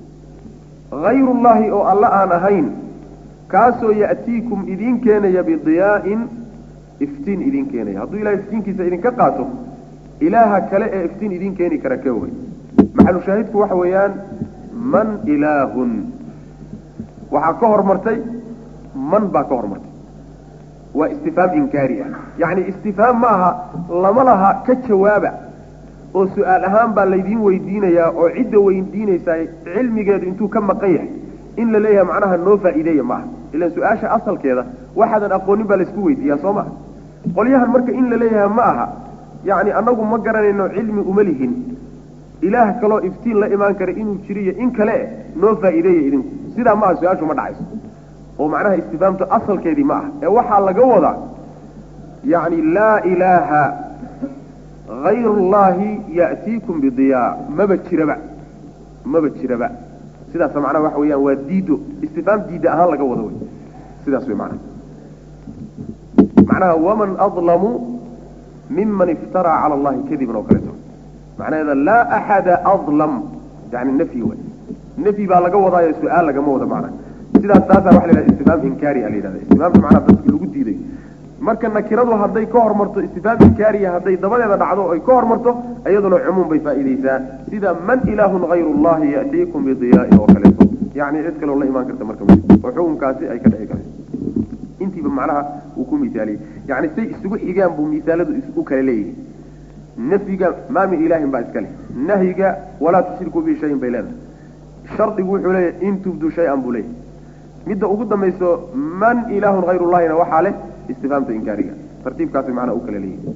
hayru llahi oo alla aan ahayn kaasoo ya'tiikum idiin keenaya bidiyaa'in iftiin idiin keenaya hadduu ilahay iftiinkiisa idinka qaato ilaaha kale ee iftiin idiin keeni kara kee wey maxalu shaahidku waxa weeyaan man ilaahun waxaa ka hormartay man baa ka hormartay waa istifhaam inkaari ah yacni istifhaam ma aha lama laha ka jawaaba oo su-aal ahaan baa laydiin weydiinayaa oo cidda weydiinaysaa cilmigeedu intuu ka maqan yahay in la leeyahay macnaha noo faa'iideeya ma aha ilaan su-aasha asalkeeda waxaadan aqoonin baa laysku weydiiyaa soo maha qolyahan marka in la leeyahay ma aha yacni annagu ma garanayno cilmi uma lihin ilaah kaloo iftiin la imaan kara inuu jiriyo in kale noo faa'iideeya idinku sidaa ma aha su-aashu ma dhacayso oo macnaha istifhaamtu asalkeedii ma aha ee waxaa laga wadaa yacni laa ilaaha hayru llahi ya'tiikum bidiyaa maba jiraba maba jiraba sidaas macnaha waxa weeyaan waa diido istifhaam diida ahaan laga wado wey sidaas wey macnaha macnaha waman adlamu miman iftaraa cala allahi kadiban oo kaleeto macnaheeda laa axada adlam yani nafyi wey nafyi baa laga wadaayo su-aal lagama wado macnaha sidaas taasaa waxa la yidhahda istifhaam inkaari a la yidhahda istifhaamta macnaha dadki lagu diiday marka nakiradu hadday ka hormarto istifhaam inkaariya hadday dabadeeda dhacdo o ay ka hormarto iyaduna cumuum bay faa'iideysaa sida man ilaahun hayru llahi ya'tiikum bidiyaa'in oo kaleeto yacni cid kaleo la imaan karta marka oo xukunkaasi ay ka dhici karto intiiba macnaha uu ku misaaliyey yacni say isugu xigaan buu misaaladu u kala leeyihi nafyiga maa min ilaahin baa iska leh nahyiga walaa tushrikuu bihi shayin bay leedahay shardigu wuxuu leeyahay in tubduu shay-an buu leeyahay midda ugu dambayso man ilaahun hayru llahina waxaa leh istifhaamta inkaariga tartiibkaasay macnaha u kala leeyihin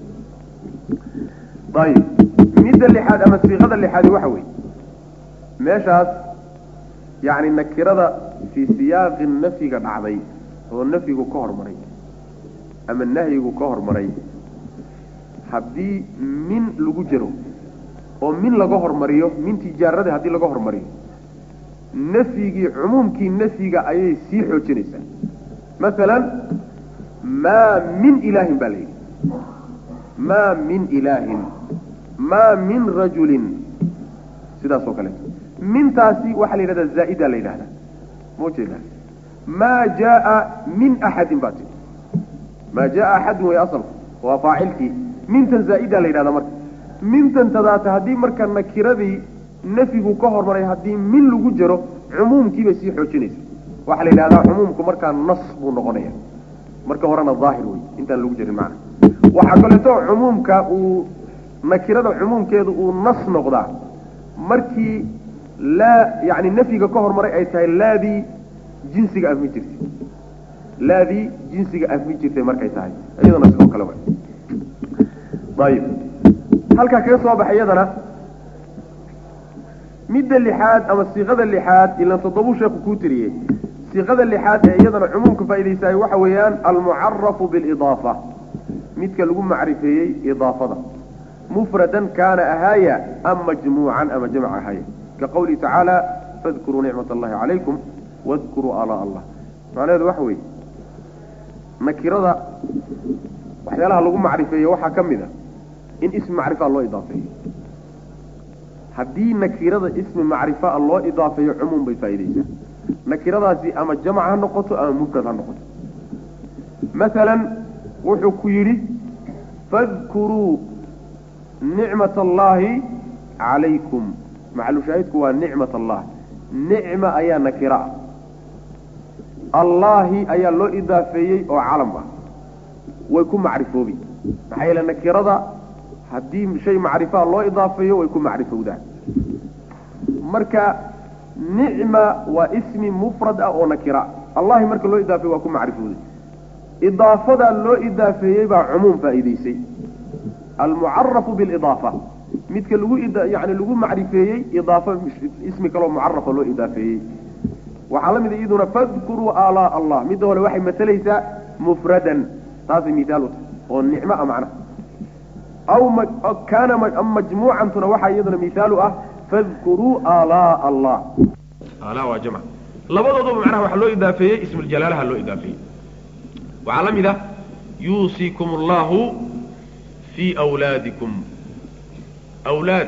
ayib midda lixaad ama siiqada lixaadi waxa weeye meeshaas yacni nakirada fii siyaaqi nafyiga dhacday oo nafyigu ka hormaray ama nahyigu ka hormaray haddii min lagu jiro oo min laga hormariyo min tijaarada haddii laga hormariyo nafyigii cumuumkii nafyiga ayay sii xoojinaysaa masalan maa min ilaahin baa la yidhi maa min ilaahin maa min rajulin sidaas oo kaleeto mintaasi waxaa la yidhahdaa zaa'ida la yidhahdaa ma ujeedaa maa jaaa min axadin baa tii maa jaaa axadin way asalku waa faacilkii mintan zaa'ida la yidhahdaa marka mintan tadaata haddii marka nakiradii nafyigu ka hormaray haddii min lagu jiro cumuumkiibay sii xoojinaysa waxaa la yidhahdaa cumuumku markaa nas buu noqonaya marka horena daahir wey intaan lagu jirin macna waxaa kaleeto cumuumka uu nakirada cumuumkeedu uu nas noqdaa markii laa yani nafyiga ka hormaray ay tahay laadii jinsiga afmi jirtay laadii jinsiga afmi jirtay markay tahay iyadana sidoo kale wa ayib halkaa kaga soo baxay iyadana midda lixaad ama siiqada lixaad ilan toddobuu sheeku kuu tiriyey siiqada lixaad ee iyadana cumuumka faa'iidaysaay waxa weeyaan almucarafu bilidaafa midka lagu macrifeeyey idaafada mufradan kaana ahaaya am majmuucan ama jamc ahaaya ka qawlihi tacaala fadkuruu nicmat allahi calaykum wadkuruu alaa allah macnaheedu waxa weeye nakirada waxyaalaha lagu macrifeeye waxaa ka mid a in ismi macrifaa loo idaafeeyo haddii nakirada ismi macrifaa loo idaafeeyo cumuum bay faa'iidaysaa nakiradaasi ama jamc ha noqoto ama mufrad ha noqoto masalan wuxuu ku yidhi fadkuruu nicmat allaahi calaykum maxalushaahidku waa nicmat allah nicma ayaa nakira ah allaahi ayaa loo idaafeeyey oo calam ah way ku macrifoobi maxaa yeele nakirada haddii shay macrifaa loo idaafeeyo way ku macrifowdaan marka nicma waa ismi mufrad ah oo nakira allahi marka loo idaafeeye waa ku macrifowday idaafadaa loo idaafeeyey baa cumuum faa'iidaysay almucarafu bilidaafa midka lagu yani lagu macrifeeyey idaafo ismi kaloo mucarafa loo idaafeeyey waxaa la mid a iyaduna fadkuruu alaa allah midda hore waxay masalaysaa mufradan taasay mihaal u tahay oo nicmo a macnaha aw kaana majmuucantuna waxaa iyaduna mihaalu ah fadkuruu alaa allah alaa waa jamc labadooduba macnaha waxaa loo idaafeeyey ismuljalaalaha loo idaafeeyey waxaa la mid ah yuusiikum allahu fii awlaadikum awlaad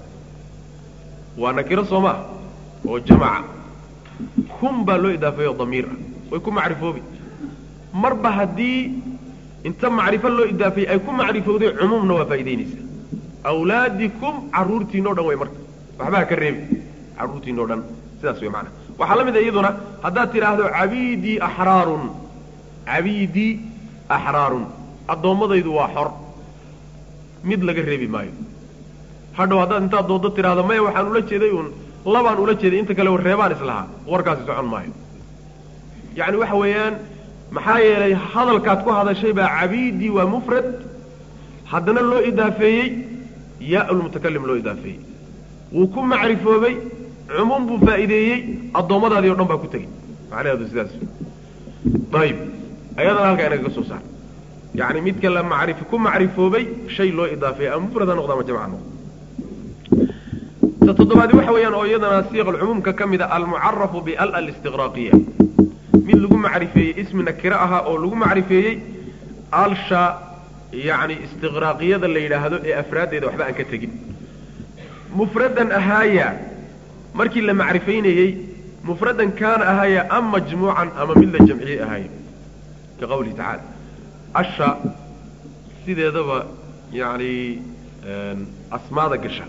waa nakiro soo maa oo jamaca kum baa loo idaafeeyo damiir ah way ku macrifoobi marba haddii inta macrifo loo idaafeeyey ay ku macrifowday cumuumna waa faa'idaynaysaa awlaadikum carruurtiina o dhan way marka waxbaa ka reebi carruurtiina o dhan sidaas way macana waxaa la mid a iyaduna haddaad tidhaahdo cabiidii axraarun cabiidii axraarun addoommadaydu waa xor mid laga reebi maayo hadhow haddaad intaad dooddo tidhaahdo maya waxaan ula jeeday uun labaan ula jeeday inta kale reebaan islahaa warkaasi socon maayo yacni waxa weeyaan maxaa yeelay hadalkaad ku hadashay baa cabiidii waa mufrad haddana loo idaafeeyey yaa lmutakalim loo idaafeeyey wuu ku macrifoobay cumuum buu faa'iideeyey addoommadaadii o dhan baa ku tegey macnaheedu sidaas ayib ayadana halkaa inaga ka soo saar yacni midka la macrif ku macrifoobay shay loo idaafeeyey ama mufrad ha noqdo ama jamc ha noqdo ta toddobaadi waxa weeyaan oo iyadana siiqalcumuumka ka mid a almucarafu bial alistiqraaqiya mid lagu macrifeeyey ismi nakiro ahaa oo lagu macrifeeyey alsha yacni istiqraaqiyada la yidhaahdo ee afraaddeeda waxba aan ka tegin mufradan ahaaya markii la macrifaynayey mufradan kaana ahaaya am majmuucan ama mid la jamciyey ahaaya ka qawlihi tacaala asha sideedaba yacni asmaada gasha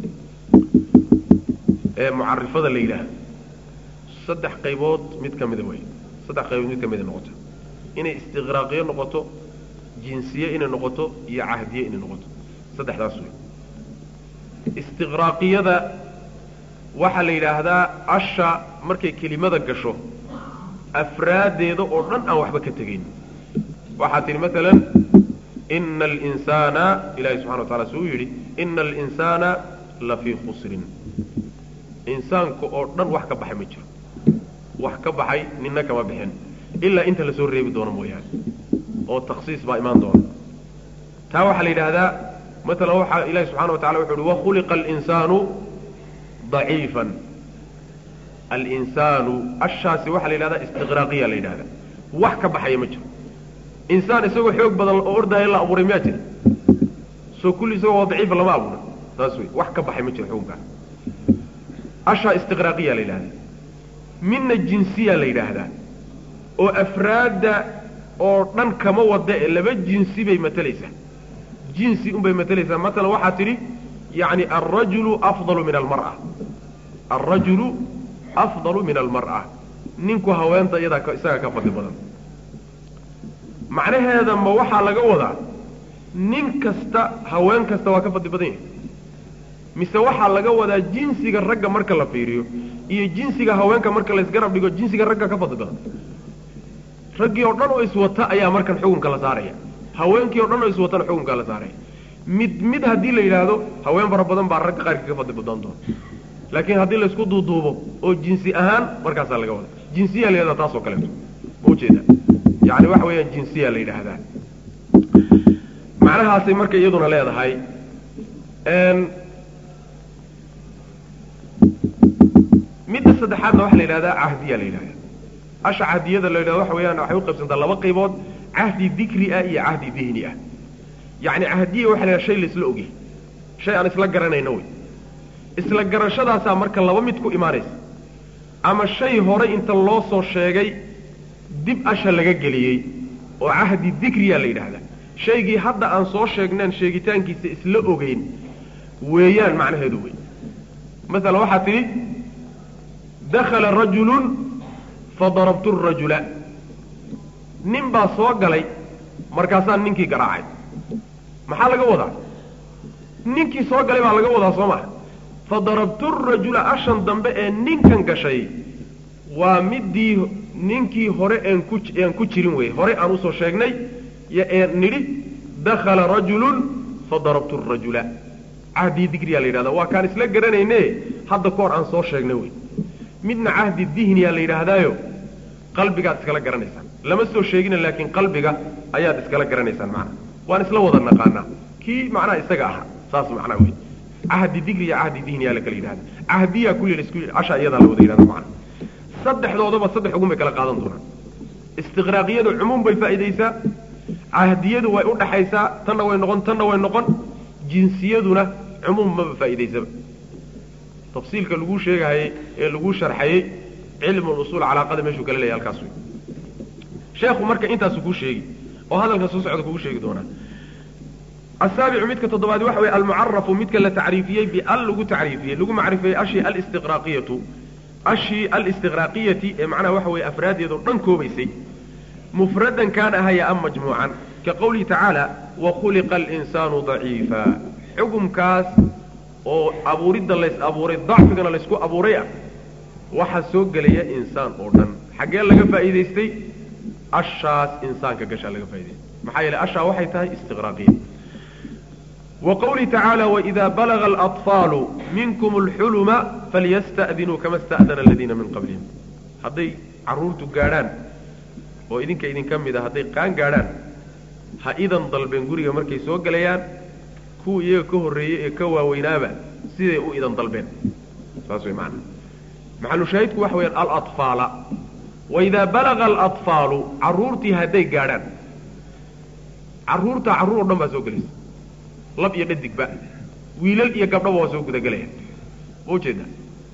ee mucarifada la yidhaahdo saddex qaybood mid ka mida wey saddex qaybood mid ka mida noqoto inay istiqraaqiyo noqoto jinsiye inay noqoto iyo cahdiye inay noqoto saddexdaas wey istiqraaqiyada waxaa la yidhaahdaa asha markay kelimada gasho afraaddeeda oo dhan aan waxba ka tegayn waxaa tihi maalan ina alinsaana ilahi subxana wa tacala suu yidhi ina alinsaana la fii khusrin insaanka oo dhan wax ka baxay ma jiro wax ka baxay nina kama bixin ilaa inta lasoo reebi doono mooyaane oo taksiis baa imaan doona taa waxaa la yidhaahdaa maalan waxaa ilahi subxana wa tacala wuxu uhi wakhuliqa alinsaanu daciifan alinsaanu ashaasi waxaa la yidhahdaa istiqraaqiya la yidhahdaa wax ka baxaya ma jiro insaan isagoo xoog badan oo ordaya la abuuray miyaa jira soo kulli isagoo daciifa lama abuura saas wey wax ka baxay ma jiro xukunkaas ashaa istiqraaqiya la yidhahdaa midna jinsiya la yidhaahdaa oo afraadda oo dhan kama wada ee laba jinsi bay matalaysaa jinsi unbay matalaysaa maalan waxaa tidhi yacni alrajulu afdalu min almar'a alrajulu afdalu min almar'a ninku haweenta iyadaa isaga ka fadli badan macnaheeda ma waxaa laga wadaa nin kasta haween kasta waa ka fadli badan yahay mise waxaa laga wadaa jinsiga ragga marka la fiiriyo iyo jinsiga haweenka marka laysgarab dhigo jinsiga ragga ka fadli badan raggii oo dhan oo iswata ayaa markan xukunka la saaraya haweenkii o dhan oo iswatana xukunka la saaraya mid mid haddii la yidhaahdo haween fara badan baa ragga qaarkii ka fadli badaan doona laakiin haddii laysku duuduubo oo jinsi ahaan markaasaa laga wada jinsiya la yidhahdaa taas oo kaleeto ma ujeeda yani waxa weeyaan jinsiya la yidhaahdaa macnahaasay marka iyaduna leedahay midda saddexaadna waxaa la yidhahdaa cahdiya la yidhahda asha cahdiyada la yidhahdo waxa weeyaan waxay u qaybsantaa laba qaybood cahdi dikri ah iyo cahdi dihni ah yacni cahdiya waxa la yidhaha shay laisla ogyahy shay aan isla garanayno wey isla garashadaasaa marka laba mid ku imaanaysa ama shay hore inta loo soo sheegay dib asha laga geliyey oo cahdi dikriya la yidhaahdaa shaygii hadda aan soo sheegnaan sheegitaankiisa isla ogeyn weeyaan macnaheedu wey masalan waxaa tidhi dakhala rajulun fadarabtu rajula nin baa soo galay markaasaan ninkii garaacay maxaa laga wadaa ninkii soo galay baa laga wadaa soo maha fadarabtu rajula ashan dambe ee ninkan gashay waa midii ninkii hore aan ku aan ku jirin wey hore aan usoo sheegnay ee nidhi dakhala rajulun fadarabtu rajula cahdi dikriya la yidhahda waa kaan isla garanayne hadda ka hor aan soo sheegnay wey midna cahdi dihniya la yidhaahdaayo qalbigaad iskala garanaysaan lama soo sheegina laakiin qalbiga ayaad iskala garanaysaan macnaha waan isla wada naqaanaa kii macnaha isaga ahaa saas macnaha wey cahdi dikriya cahdi dihniya la kala yidhahda cahdiya kulli la isku asha iyadaa la wada yidhahda macnaha saddexdoodaba saddex ugun bay kala qaadan doonaan istiqraaqiyadu cumuum bay faa'iidaysaa cahdiyadu way u dhaxaysaa tanna way noqon tanna way noqon jinsiyaduna cumuum maba faa'iidaysaba tafsiilka lagu sheegahayey ee lagu sharxayey cilmu usuul calaaqada meeshuu kala leeyahy halkaas wey sheekhu marka intaasu kuu sheegi oo hadalka soo socda kugu sheegi doonaa asaabicu midka toddobaad waxa weye almucarafu midka la tacriifiyey bial lagu tacriifiyey lagu macrifiyey ashii alistiqraaqiyatu ashii alistiqraaqiyati ee macnaha waxa weeye afraadeedoo dhan koobaysay mufradan kaan ahaya am majmuucan ka qawlihi tacaala wakhuliqa alinsaanu daciifa xukumkaas oo abuuridda lays abuuray dacfigana laysku abuuray ah waxaa soo gelaya insaan oo dhan xaggee laga faa'iidaystay ashaas insaanka gashaa laga faa'idaystay maxaa yeeley ashaa waxay tahay istiqraaqiya wa qawlihi tacaala waidaa balaga alaطfaalu minkum alxuluma falyasta'dinuu kama sta'dana aladiina min qablihim hadday carruurtu gaadhaan oo idinka idinka mid a hadday qaan gaadhaan ha idan dalbeen guriga markay soo gelayaan kuwa iyaga ka horreeyey ee ka waaweynaaba siday u idan dalbeen saas way macana maxalushaahidku waxa weyaan alaطfaala waidaa balaga alaطfaalu carruurtii hadday gaadhaan carruurta carruur o dhan baa soo gelaysa lab iyo dhadigba wiilal iyo gabdhaba waa soo gudagelayaan ma ujeeda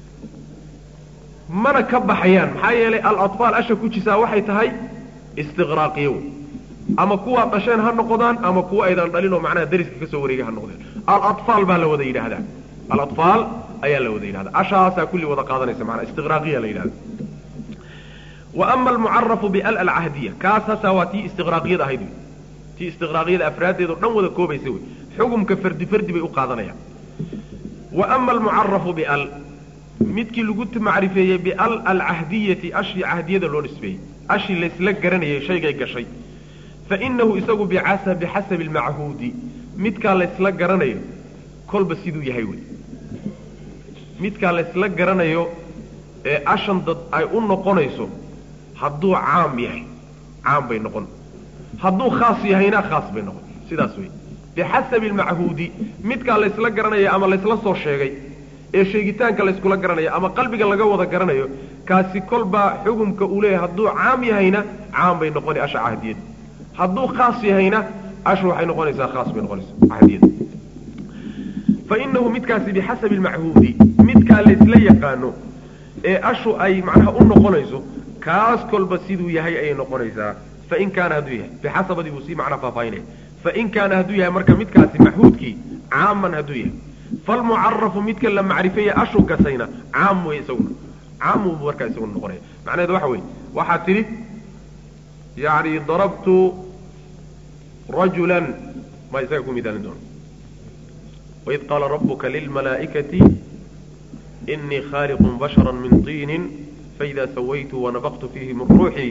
mana ka baxayaan maxaa yeelay alaطfaal asha ku jisaa waxay tahay istiqraaqiyo wey ama kuwaad dhasheen ha noqdaan ama kuwa aydan dhalin oo macnaha dariska ka soo wareegay ha noqdeen alaطfaal baa la wada yidhaahdaa alaطfaal ayaa la wada yidhahdaa ashaasaa kulli wada qaadanaysa manaa istiqraaqiya la yidhahda wa ama almucarafu bial alcahdiya kaas hataa waa tii istiqraaqiyada ahayd wey tii istiqraaqiyada afraaddeed oo dhan wada koobaysa wey xukumka fardi fardi bay u qaadanayaan wa ama almucarafu bial midkii lagu macrifeeyey bial alcahdiyati ashii cahdiyada loo nisbeeyey ashii laysla garanayay shaygay gashay fainahu isagu bicasa bixasabi almachuudi midkaa laysla garanayo kolba siduu yahay wey midkaa laysla garanayo ee ashan dad ay u noqonayso hadduu caam yahay caam bay noqon hadduu khaas yahayna khaas bay noqon sidaas wey bixasabi almachuudi midkaa laysla garanayo ama laysla soo sheegay ee sheegitaanka layskula garanayo ama qalbiga laga wada garanayo kaasi kolbaa xukumka uu leeyahay hadduu caam yahayna caam bay noqona asha cahdiyad hadduu khaas yahayna ashu waxay noqonaysaa khaas bay noqonaysaa cahdiyada fainahu midkaasi bixasabi almachuudi midkaa laysla yaqaano ee ashu ay macnaha u noqonayso kaas kolba siduu yahay ayay noqonaysaa fain kaana hadduu yahay bixasabadii buu sii macnaa faahfaahinaya fain kaana hadduu yahay marka midkaasi maxuudkii caaman hadduu yahay falmucarafu midka la macrifeeye ashu gasayna caam wey isaguna caam buu markaa isaguna noqonaya macnaheedu waxa weye waxaad tidhi yani darabtu rajulan ma isaga ku midaalin doono waid qaala rabuka lilmalaa'ikati inii khaaliqun bashara min tiinin faida sawaytu wanafaqtu fiihi min ruuxii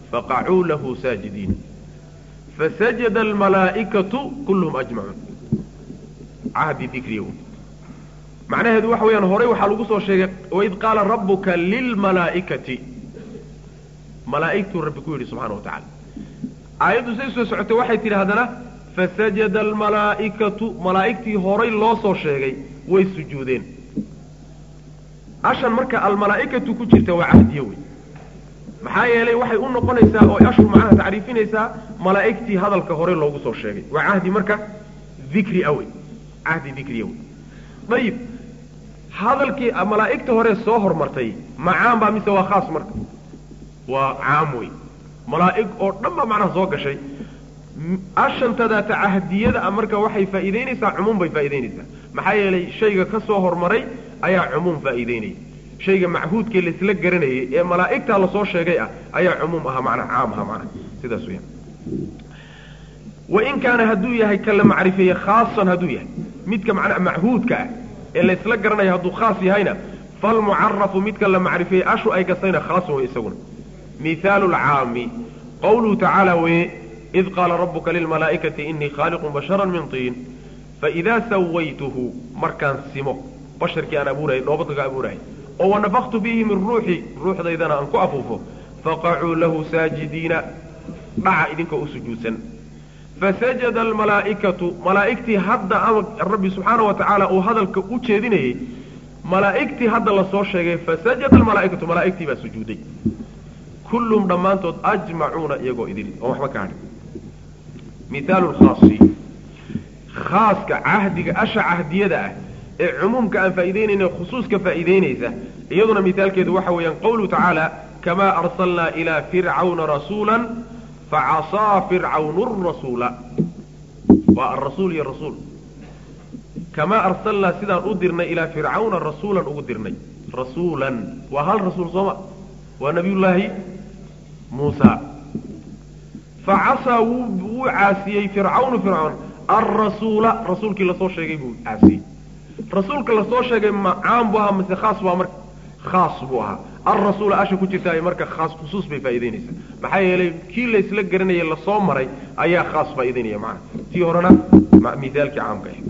faqacuu lahu saajidiin fasajada almalaa'ikatu kulluhum ajmacuun cahdi dikriya macnaheedu waxa weeyaan horey waxaa lagu soo sheegay waid qaala rabbuka lilmalaa'ikati malaa'igtuu rabbi ku yidhi subxana wa tacala aayaddu say soo socotay waxay tidhi haddana fasajada almalaa'ikatu malaa'igtii horay loo soo sheegay way sujuudeen ashan marka almalaa'ikatu ku jirta waa cahdiye wey maxaa yeelay waxay u noqonaysaa oo ashu macnaha tacriifinaysaa malaa'igtii hadalka horey loogu soo sheegay waa cahdi marka dikri a wey cahdi dikriya wey ayib hadalkii malaa'igta hore soo hormartay ma caam baa mise waa khaas marka waa caam wey malaa'ig oo dhan baa macnaha soo gashay ashantadaata cahdiyada marka waxay faa'iidaynaysaa cumuum bay faa'idaynaysaa maxaa yeelay shayga ka soo hormaray ayaa cumuum faa'iidaynaya shayga machuudkee laisla garanayay ee malaa'igtaa lasoo sheegay ah ayaa cumuum ahaa macnaha caam ahaa macnaha sidaas weyaan wain kaana hadduu yahay ka la macrifeeye khaasan hadduu yahay midka macnaa machuudka ah ee laysla garanaya hadduu khaas yahayna falmucarafu midka la macrifeeye ashu ay gastayna khaasun wey isaguna mihaalu lcaami qawluhu tacaala weye id qaala rabuka lilmalaa'ikati inii khaaliqun bashara min tiin faidaa sawaytuhu markaan simo basharkii aan abuurayay dhoobadka ka abuurayay oo wanafaktu bihi min ruuxi ruuxdaydana aan ku afuufo faqacuu lahu saajidiina dhaca idinkoo u sujuudsan fasajada almalaa'ikatu malaa'igtii hadda ama rabbi subxaana wa tacaala uu hadalka u jeedinayey malaa'igtii hadda lasoo sheegay fasajada almalaa'ikatu malaa'igtii baa sujuuday kullum dhammaantood ajmacuuna iyagoo idil oon waxba ka hadhin mihaalu lkhaasi khaaska cahdiga asha cahdiyada ah ee cumuumka aan faa'idaynayna khusuuska faa'iidaynaysa iyaduna mihaalkeedu waxa weeyaan qawluhu tacaala kamaa arsalnaa ilaa fircawna rasuula facasaa fircawnu rasuula waa arasuul iyo rasuul kamaa arsalnaa sidaan u dirnay ilaa fircawna rasuulan ugu dirnay rasuulan waa hal rasuul sooma waa nabiyullaahi muusa facasaa wuu wuu caasiyey fircawnu fircawn alrasuula rasuulkii lasoo sheegay buu caasiyey rasuulka lasoo sheegay ma caam buu ahaa mise khaas baa marka khaas buu ahaa alrasuula asha ku jirta marka khaas khusuus bay faa'idaynaysaa maxaa yeelay kii laysla garanayay lasoo maray ayaa khaas faa'idaynaya macana tii horena mithaalkii caamka ah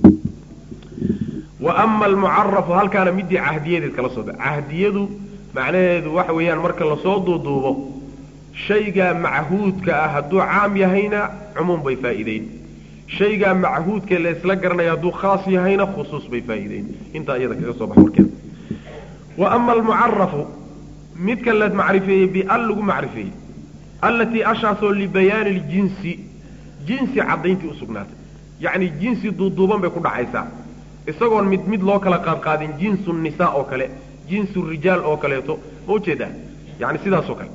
wa ama almucarafu halkaana midii cahdiyadeed kala soo cahdiyadu macnaheedu waxa weeyaan marka lasoo duuduubo shaygaa machuudka ah hadduu caam yahayna cumuum bay faa'iideyn shaygaa machuudka la isla garanaya hadduu khaas yahayna khusuus bay faa'iideyn intaa iyada kaga soo bax warkeeda wa ama almucarafu midka la macrifeeyey bial lagu macrifeeyey allatii ashaasoo libayaani ljinsi jinsi caddayntii usugnaatay yacni jinsi duuduuban bay ku dhacaysaa isagoon mid mid loo kala qaadqaadin jinsu nisaa oo kale jinsu rijaal oo kaleeto ma ujeedaa yani sidaasoo kale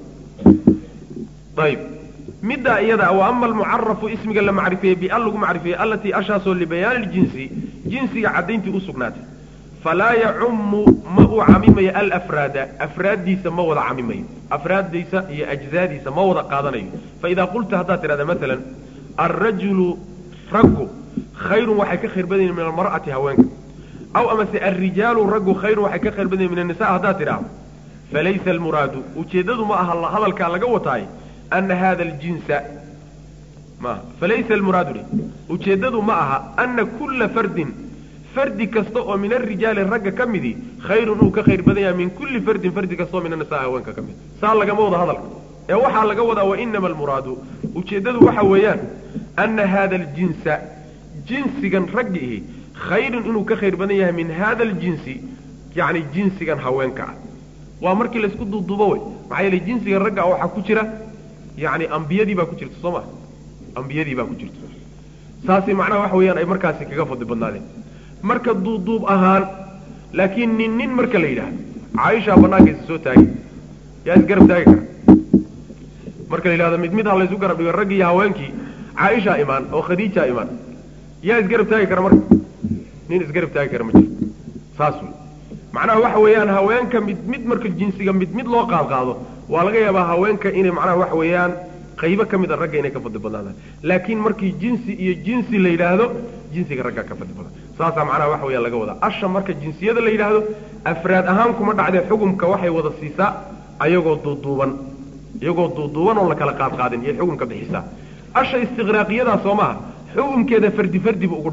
ayib middaa iyada wa ama almucarafu ismiga la macrifeeyey bial lagu macrifeeyey allatii ashaasoo libayaani ljinsi jinsiga caddayntii usugnaatay falaa yacumu ma uu camimayo alafraada afraaddiisa ma wada camimayo afraaddiisa iyo ajzaadiisa ma wada qaadanayo faidaa qulta haddaad tidhahda maalan alrajulu raggu khayrun waxay ka khayr badanyihin min almar'ati haweenka aw amase alrijaalu raggu khayrun waxay ka khayr badanyihin min annisa haddaad tidhaahdo falaysa almuraadu ujeeddadu ma aha hadalkaa laga wataay ana hada aljinsa maaha falaysa almuraadu dhe ujeeddadu ma aha ana kulla fardin fardi kasta oo min alrijaali ragga ka midii khayrun uu ka khayr badan yahay min kulli fardin fardi kastaoo min annisaa haweenka ka mid saa lagama wado hadalka ee waxaa laga wadaa wainama almuraadu ujeeddadu waxa weeyaan ana hada aljinsa jinsigan ragga ihi khayrun inuu ka khayr badan yahay min hada aljinsi yacni jinsigan haweenka ah waa markii laysku duuduubo wey maxaa yeele jinsigan ragga ah waxaa ku jira yacni ambiyadii baa ku jirta soo ma ambiyadii baa ku jirta saasi macnaha waxa weeyaan ay markaasi kaga fadli badnaadeen marka duuduub ahaan laakiin nin nin marka la yidhaahdo caaishaa banaankaisa soo taagay yaa isgarab taagi kara marka la yidhahdo mid mid ha laysu garab dhigo raggii iyo haweenkii caaishaa imaan oo khadiijaa imaan yaa isgarab taagi kara marka nin isgarab taagi kara ma jiro saas wey macnaha waxa weeyaan haweenka mid mid marka jinsiga mid mid loo qaadqaado waa laga yaabaa haweenka inay macnaha waxa weeyaan qaybo ka mid a ragga inay ka fadli badnaadaan laakiin markii jinsi iyo jinsi la yidhaahdo jinsiga raggaa ka fadli badan saasaa macnaha waxa weeyaan laga wadaa asha marka jinsiyada la yidhaahdo afraad ahaan kuma dhacdee xukumka waxay wada siisaa ayagoo duuduuban iyagoo duuduuban oon la kala qaadqaadin iyo xukumka bixisaa asha istiqraaqiyadaa soo maaha xukumkeeda fardi fardi buu ugu dhici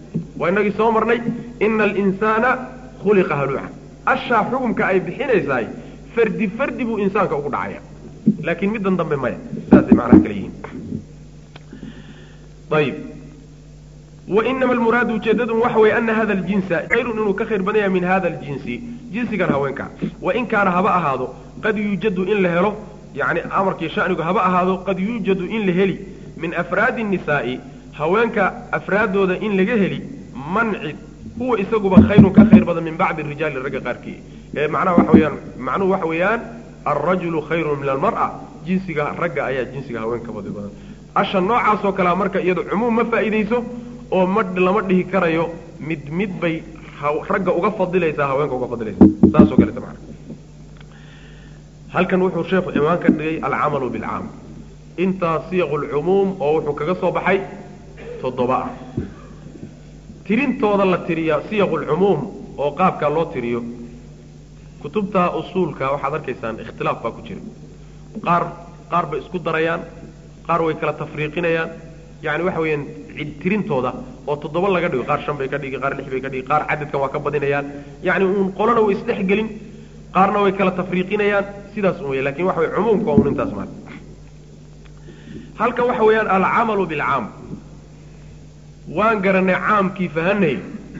waa inagii soo marnay ina alinsaana khuliqa haluuca ashaa xukumka ay bixinaysahay fardi fardi buu insaanka ugu dhacaya laakiin middan dambe maya saasay macnaha kale yihiin ayib wainama almuraadu ujeedadun waxa weeye ana hada aljinsa khayrun inuu ka khayr badan yahay min hada aljinsi jinsigan haweenka wain kaana haba ahaado qad yuujadu in la helo yani amarkii shanigu haba ahaado qad yuujadu in la heli min afraadi الnisaa'i haweenka afraaddooda in laga heli mancid huwa isaguba khayrun ka khayr badan min bacdi rijaali ragga qaarkii ee macnaha waxa weyaan macnuhu waxa weeyaan alrajulu khayrun min almar'a jinsiga ragga ayaa jinsiga haweenka fadli badan asha noocaasoo kalea marka iyado cumuum ma faa'iidayso oo ma lama dhihi karayo mid mid bay ragga uga fadilaysaa haweenka uga fadilaysaa saasoo kaleta macna halkan wuxuu sheekhu imaan ka dhigay alcamalu bilcaam intaa siyaqu lcumuum oo wuxuu kaga soo baxay toddoba ah tirintooda la tiriyaa siyaqu lcumuum oo qaabkaa loo tiriyo kutubta usuulka waxaad arkaysaan ikhtilaaf baa ku jira qaar qaar bay isku darayaan qaar way kala tafriiqinayaan yani waxa weeyaan tirintooda oo toddoba laga dhigo qaar shan bay ka dhigi qaar lix bay ka dhigi qaar cadadkan waa ka badinayaan yani uun qolona way isdhexgelin qaarna way kala tafriiqinayaan sidaas un wey lakin waxa wey cumuumka waa un intaas maal halkan waxa weeyaan alcamalu bilcaam waan garanay caamkii fahanay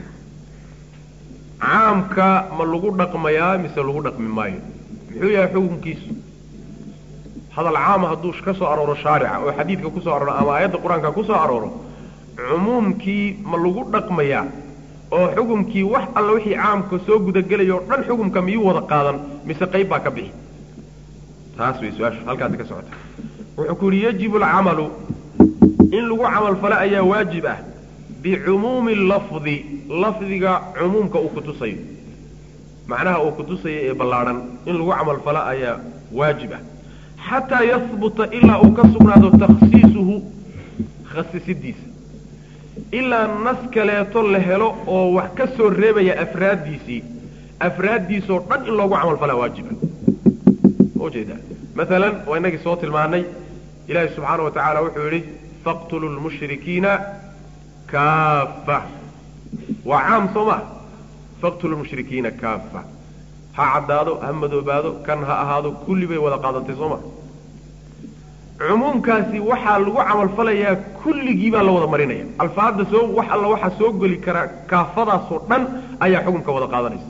caamka ma lagu dhaqmayaa mise lagu dhaqmi maayo muxuu yahay xukunkiisu hadal caama hadduu ka soo arooro shaarica oo xadiidka kusoo arooro ama aayadda qur-aanka kusoo arooro cumuumkii ma lagu dhaqmayaa oo xukumkii wax alla wixii caamka soo gudagelaya o dhan xukumka miyuu wada qaadan mise qayb baa ka bixi taas way su-aashu halkaasi ka socota wuxuu ku yidhi yajibu alcamalu in lagu camalfalo ayaa waajib ah bicumuumi lafdi lafdiga cumuumka uu kutusayo macnaha uu kutusayo ee ballaadhan in lagu camalfalo ayaa waajib ah xataa yahbuta ilaa uu ka sugnaado takhsiisuhu khasisidiisa ilaa nas kaleeto la helo oo wax ka soo reebaya afraaddiisii afraaddiisoo dhan in loogu camalfalaa waajiba ujeeda maalan waa inagii soo tilmaanay ilaahi subxaana wa tacaala wuxuu yidhi faqtulu lmushrikiina kaafa waa caam soo ma faqtulu lmushrikiina kaafa ha caddaado ha madoobaado kan ha ahaado kulli bay wada qaadantay soo ma cumuumkaasi waxaa lagu camalfalayaa kulligii baa la wada marinaya alfaadda soo wax alla waxaa soo geli karaa kaafadaasoo dhan ayaa xukunka wada qaadanaysa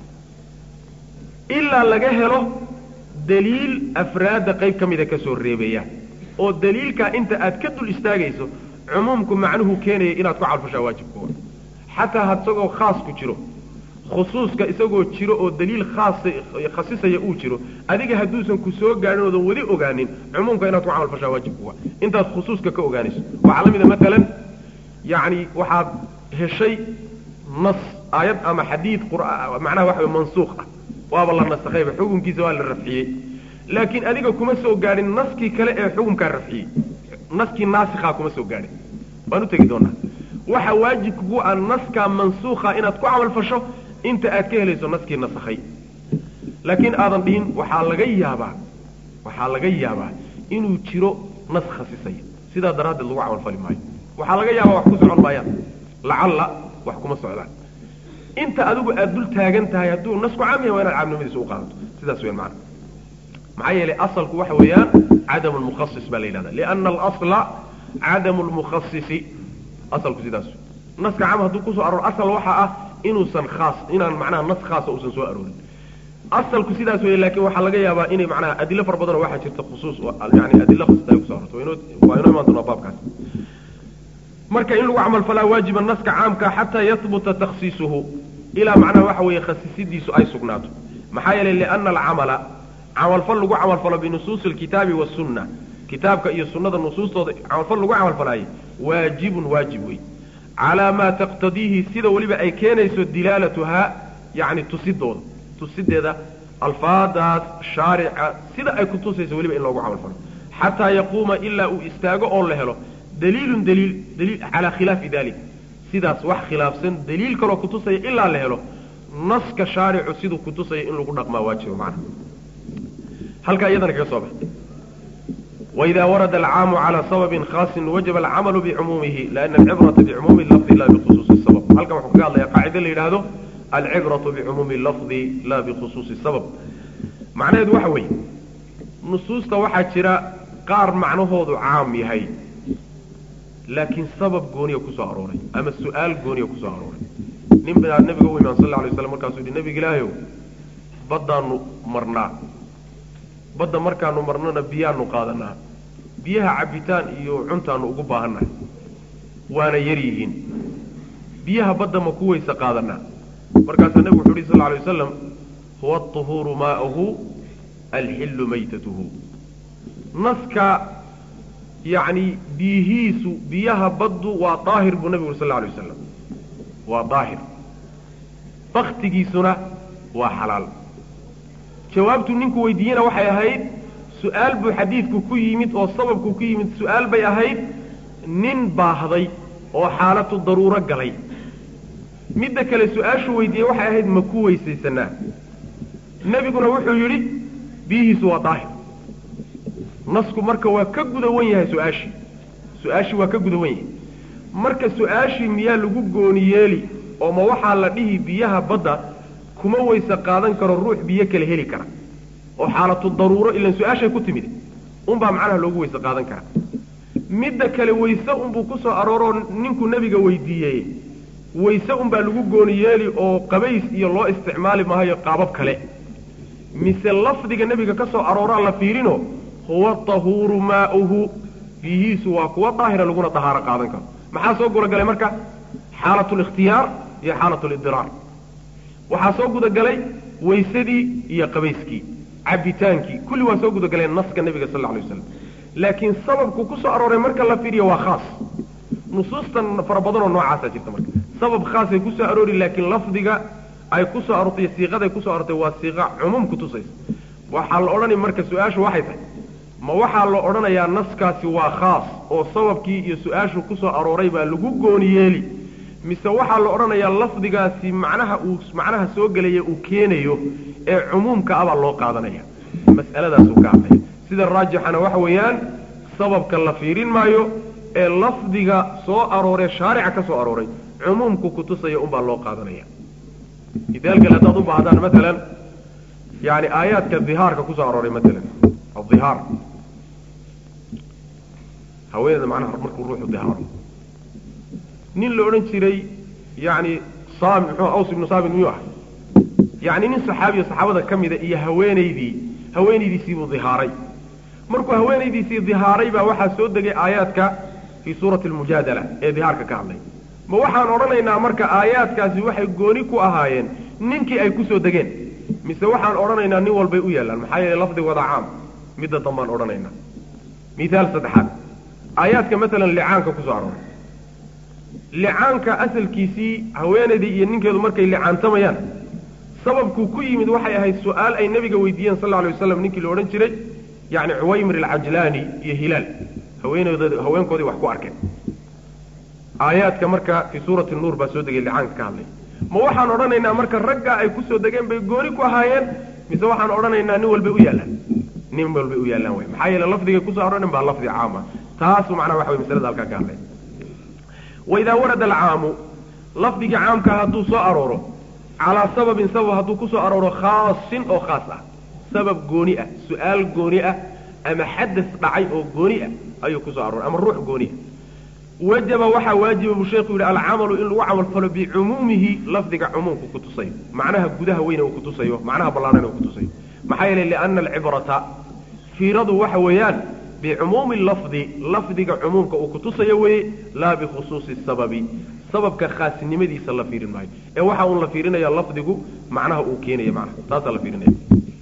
ilaa laga helo daliil afraadda qayb ka mida ka soo reebaya oo daliilkaa inta aad ka dul istaagayso cumuumku macnuhu keenaya inaad ku calfashaa waajibkuwa xataa isagoo khaas ku jiro khusuuska isagoo jiro oo daliil khaas khasisaya uu jiro adiga hadduusan ku soo gaadhin oodan weli ogaanin cumuumka inaad ku camalfashaa waajibkuwa intaad khusuuska ka ogaanayso waxaa la mid a maalan yacni waxaad heshay nas aayad ama xadiid macnaha waxa way mansuuq ah waaba la nasakhayba xukunkiisa waa la rafciyey laakiin adiga kuma soo gaadhin naskii kale ee xukunkaa rafciyey naskii naasikhaa kuma soo gaadhin waan u tegi doonaa waxa waajibkugu ah naskaa mansuukha inaad ku camalfasho inta aad ka helayso naskii nasakhay laakiin aadan dhihin waxaa laga yaabaa waxaa laga yaabaa inuu jiro nas khasisaya sidaa daraaddeed lagu camalfali maayo waxaa laga yaabaa wax ku socon maayaan lacalla wax kuma socdaan inta adigu aad dul taagan tahay hadduu nasku caam yahay waa inaad caamnimadiisa u qaadato sidaas weyan macana maxaa yeelay asalku waxa weeyaan cadamu lmukhasis baa la yidhahda liana alasla cadamu lmukhasisi asalku sidaas naska caam hadduu kusoo arooro asal waxa ah inuusan khaas inaan macnaha nas khaasa uusan soo aroorin asalku sidaas weeye laakiin waxaa laga yaabaa inay macnaha adilo fara badanoo waxaa jirta khusuus yani adilo khasita ay kuso arorto waa inoo imaan doonaa baabkaas marka in lagu camal falaa waajiba naska caamka xataa yahbuta takhsiisuhu ilaa macnaha waxa weeye khasisidiisu ay sugnaato maxaa yeelay liana alcamala camalfal lagu camalfalo binusuusi alkitaabi wasunna kitaabka iyo sunnada nusuustooda camalfal lagu camalfalaaye waajibun waajib wey calaa maa taqtadiihi sida weliba ay keenayso dilaalatuhaa yacni tusidooda tusideeda alfaadaas shaarica sida ay ku tusayso weliba in loogu camalfalo xataa yaquuma ilaa uu istaago oo la helo daliilun daliil daliil calaa khilaafi dalik sidaas wax khilaafsan daliil kaloo kutusaya ilaa la helo naska shaaricu siduu kutusaya in lagu dhaqmaa waajiba macnaha halkaa iyadana kaga soo bax وإذا ورد العام على سبب خاص وجب العمل بعمومه لأن العبرة بعموم اللفظ لا بخصوص السبب هل كما حكى الله قاعدة اللي هذا العبرة بعموم اللفظ لا بخصوص السبب معنى هذا وحوي نصوص توحى شراء قار معناه عام يهي لكن سبب قوني كسو أروري أما السؤال قوني كسو أروري نبي النبي قوي من صلى الله عليه وسلم مركز النبي قال بدأ مرنا badda markaanu marnona biyaanu qaadanaa biyaha cabbitaan iyo cuntaanu ugu baahannahay waana yar yihiin biyaha badda ma ku weyse qaadanaa markaasaa nebigu wuxu uhi sal alay wasalam huwa aطuhuuru maa'uhu alxillu maytatuhu naska yacni biyihiisu biyaha baddu waa daahir buu nebigu uri sal alay wasalam waa daahir baktigiisuna waa xalaal jawaabtu ninku weydiiyena waxay ahayd su-aal buu xadiidku ku yimid oo sababku ku yimid su-aal bay ahayd nin baahday oo xaalatu daruuro galay midda kale su-aashuu weydiiyey waxay ahayd ma ku weysaysanaa nebiguna wuxuu yidhi biyihiisu waa daahir nasku marka waa ka guda wan yahay su-aashii su-aashii waa ka guda wan yahay marka su-aashii miyaa lagu gooni yeeli oo ma waxaa la dhihi biyaha badda kuma weyse qaadan karo ruux biyo kale heli kara oo xaalatu daruuro ilan su-aashay ku timid unbaa macnaha loogu weyse qaadan karaa midda kale weyse unbuu ku soo arooroo ninkuu nebiga weydiiyey weyse unbaa lagu gooni yeeli oo qabays iyo loo isticmaali maayo qaabab kale mise lafdiga nebiga ka soo arooraa la fiirino huwa tahuuru maa'uhu biyihiisu waa kuwa daahira laguna dahaaro qaadan karo maxaa soo gudagalay marka xaalatu likhtiyaar iyo xaalatu lidiraar waxaa soo gudagalay weysadii iyo qabayskii cabitaankii kulli waa soo gudagaleen naska nebiga sal lla alay waslam laakiin sababku ku soo arooray marka la fiiriyo waa khaas nusuustan fara badanoo noocaasaa jirta marka sabab khaasay ku soo aroori laakiin lafdiga ay ku soo aroortay siiqaday ku soo aroortay waa siiqa cumuum ku tusaysa waxaa la odhanaya marka su-aashu waxay tahay ma waxaa la odhanayaa naskaasi waa khaas oo sababkii iyo su-aashu ku soo arooray baa lagu gooni yeeli mise waxaa la odhanayaa lafdigaasi macnaha uu macnaha soo gelaya uu keenayo ee cumuumka abaa loo qaadanaya mas'aladaasuu ka hadlaya sida raajixana waxa weeyaan sababka la fiirin maayo ee lafdiga soo arooree shaarica ka soo arooray cumuumku kutusaya unbaa loo qaadanaya midaal kale haddaad u baahdaan maalan yani aayaadka dihaarka kusoo arooray maalan adihaar haweeneeda macnaha markuu ruuxu dihaaro nin la odhan jiray yani saami muxuu aws ibnu saamit miyuu ah yani nin saxaabiya saxaabada ka mida iyo haweenaydii haweenaydiisiibuu dihaaray markuu haweenaydiisii dihaaray baa waxaa soo degay aayaadka fii suurati almujaadala ee dihaarka ka hadlay ma waxaan odhanaynaa marka aayaadkaasi waxay gooni ku ahaayeen ninkii ay kusoo degeen mise waxaan odhanaynaa nin walbay u yaallaan maxaa yeele lafdigooda caam midda dambaan odhanaynaa mithaal saddexaad aayaadka maalan licaanka kusoo arooray licaanka asalkiisii haweenaydii iyo ninkeedu markay licaantamayaan sababkuu ku yimid waxay ahayd su-aal ay nebiga weydiiyeen sal lla alay waslam ninkii la odhan jiray yani cuwaymir alcajlaani iyo hilaal haweenoodood haweenkoodii wax ku arkeen aayaadka marka fii suurati nuur baa soo degay licaanka ka hadlay ma waxaan odhanaynaa marka raggaa ay kusoo degeen bay gooni ku ahaayeen mise waxaan odhanaynaa nin walbay u yaallaan nin walbay u yaallaan way maxaa yeele lafdigay kusoo arooreen baa lafdi caama taasu macnaha waxa way masalada halkaa ka hadlay waidaa warada alcaamu lafdigii caamka hadduu soo arooro calaa sababin sabab hadduu ku soo arooro khaasin oo khaas ah sabab gooni ah su-aal gooni ah ama xadas dhacay oo gooni ah ayuu kusoo arooray ama ruux gooni ah wajaba waxaa waajiba buu sheekhu yidhi alcamalu in lagu camal falo bicumuumihi lafdiga cumuumku ku tusayo macnaha gudaha weyne uu kutusayo macnaha ballaanana uu kutusayo maxaa yeelay liana alcibrata fiiradu waxa weeyaan bicumuumi lafdi lafdiga cumuumka uu kutusayo weeye laa bikhusuusi sababi sababka khaasnimadiisa la fiirin maayo ee waxa uun la fiirinaya lafdigu macnaha uu keenaya macnaha taasaa la fiirinaya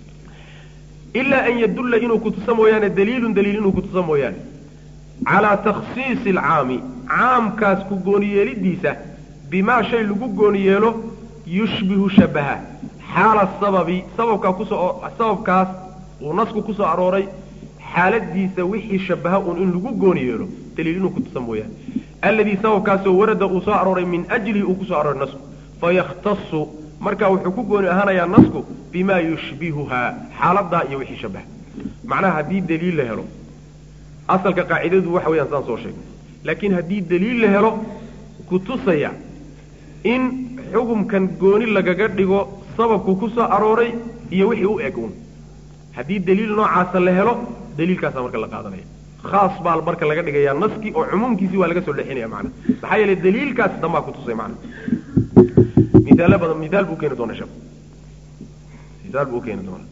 ilaa an yadulla inuu kutusa mooyaane daliilun daliil inuu kutusa mooyaane calaa takhsiisi alcaami caamkaas ku gooni yeelidiisa bimaa shay lagu gooni yeelo yushbihu shabaha xaala sababi sababkaa kusoo sababkaas uu nasku kusoo arooray xaaladiisa wixii shabaha uun in lagu gooni yeelo daliil inuu kutusa mooyaane alladii sababkaasoo warada uu soo arooray min ajlihi uu kusoo arooray nasku fayakhtasu markaa wuxuu ku gooni ahaanayaa nasku bimaa yushbihuhaa xaaladaa iyo wixii shabaha macnaha haddii daliil la helo asalka qaacidadu waxa weeyaan saan soo sheegnay laakiin haddii daliil la helo kutusaya in xukumkan gooni lagaga dhigo sababku ku soo arooray iyo wixii u eg un haddii daliil noocaasa la helo daliilkaasaa marka la qaadanaya khaas baa marka laga dhigayaa naskii oo cumuumkiisii waa laga soo dhexinaya macana maxaa yeelay daliilkaasi dambaa kutusay macana miaalo badan miaal buu keeni doona sheekh miaal buu keeni doona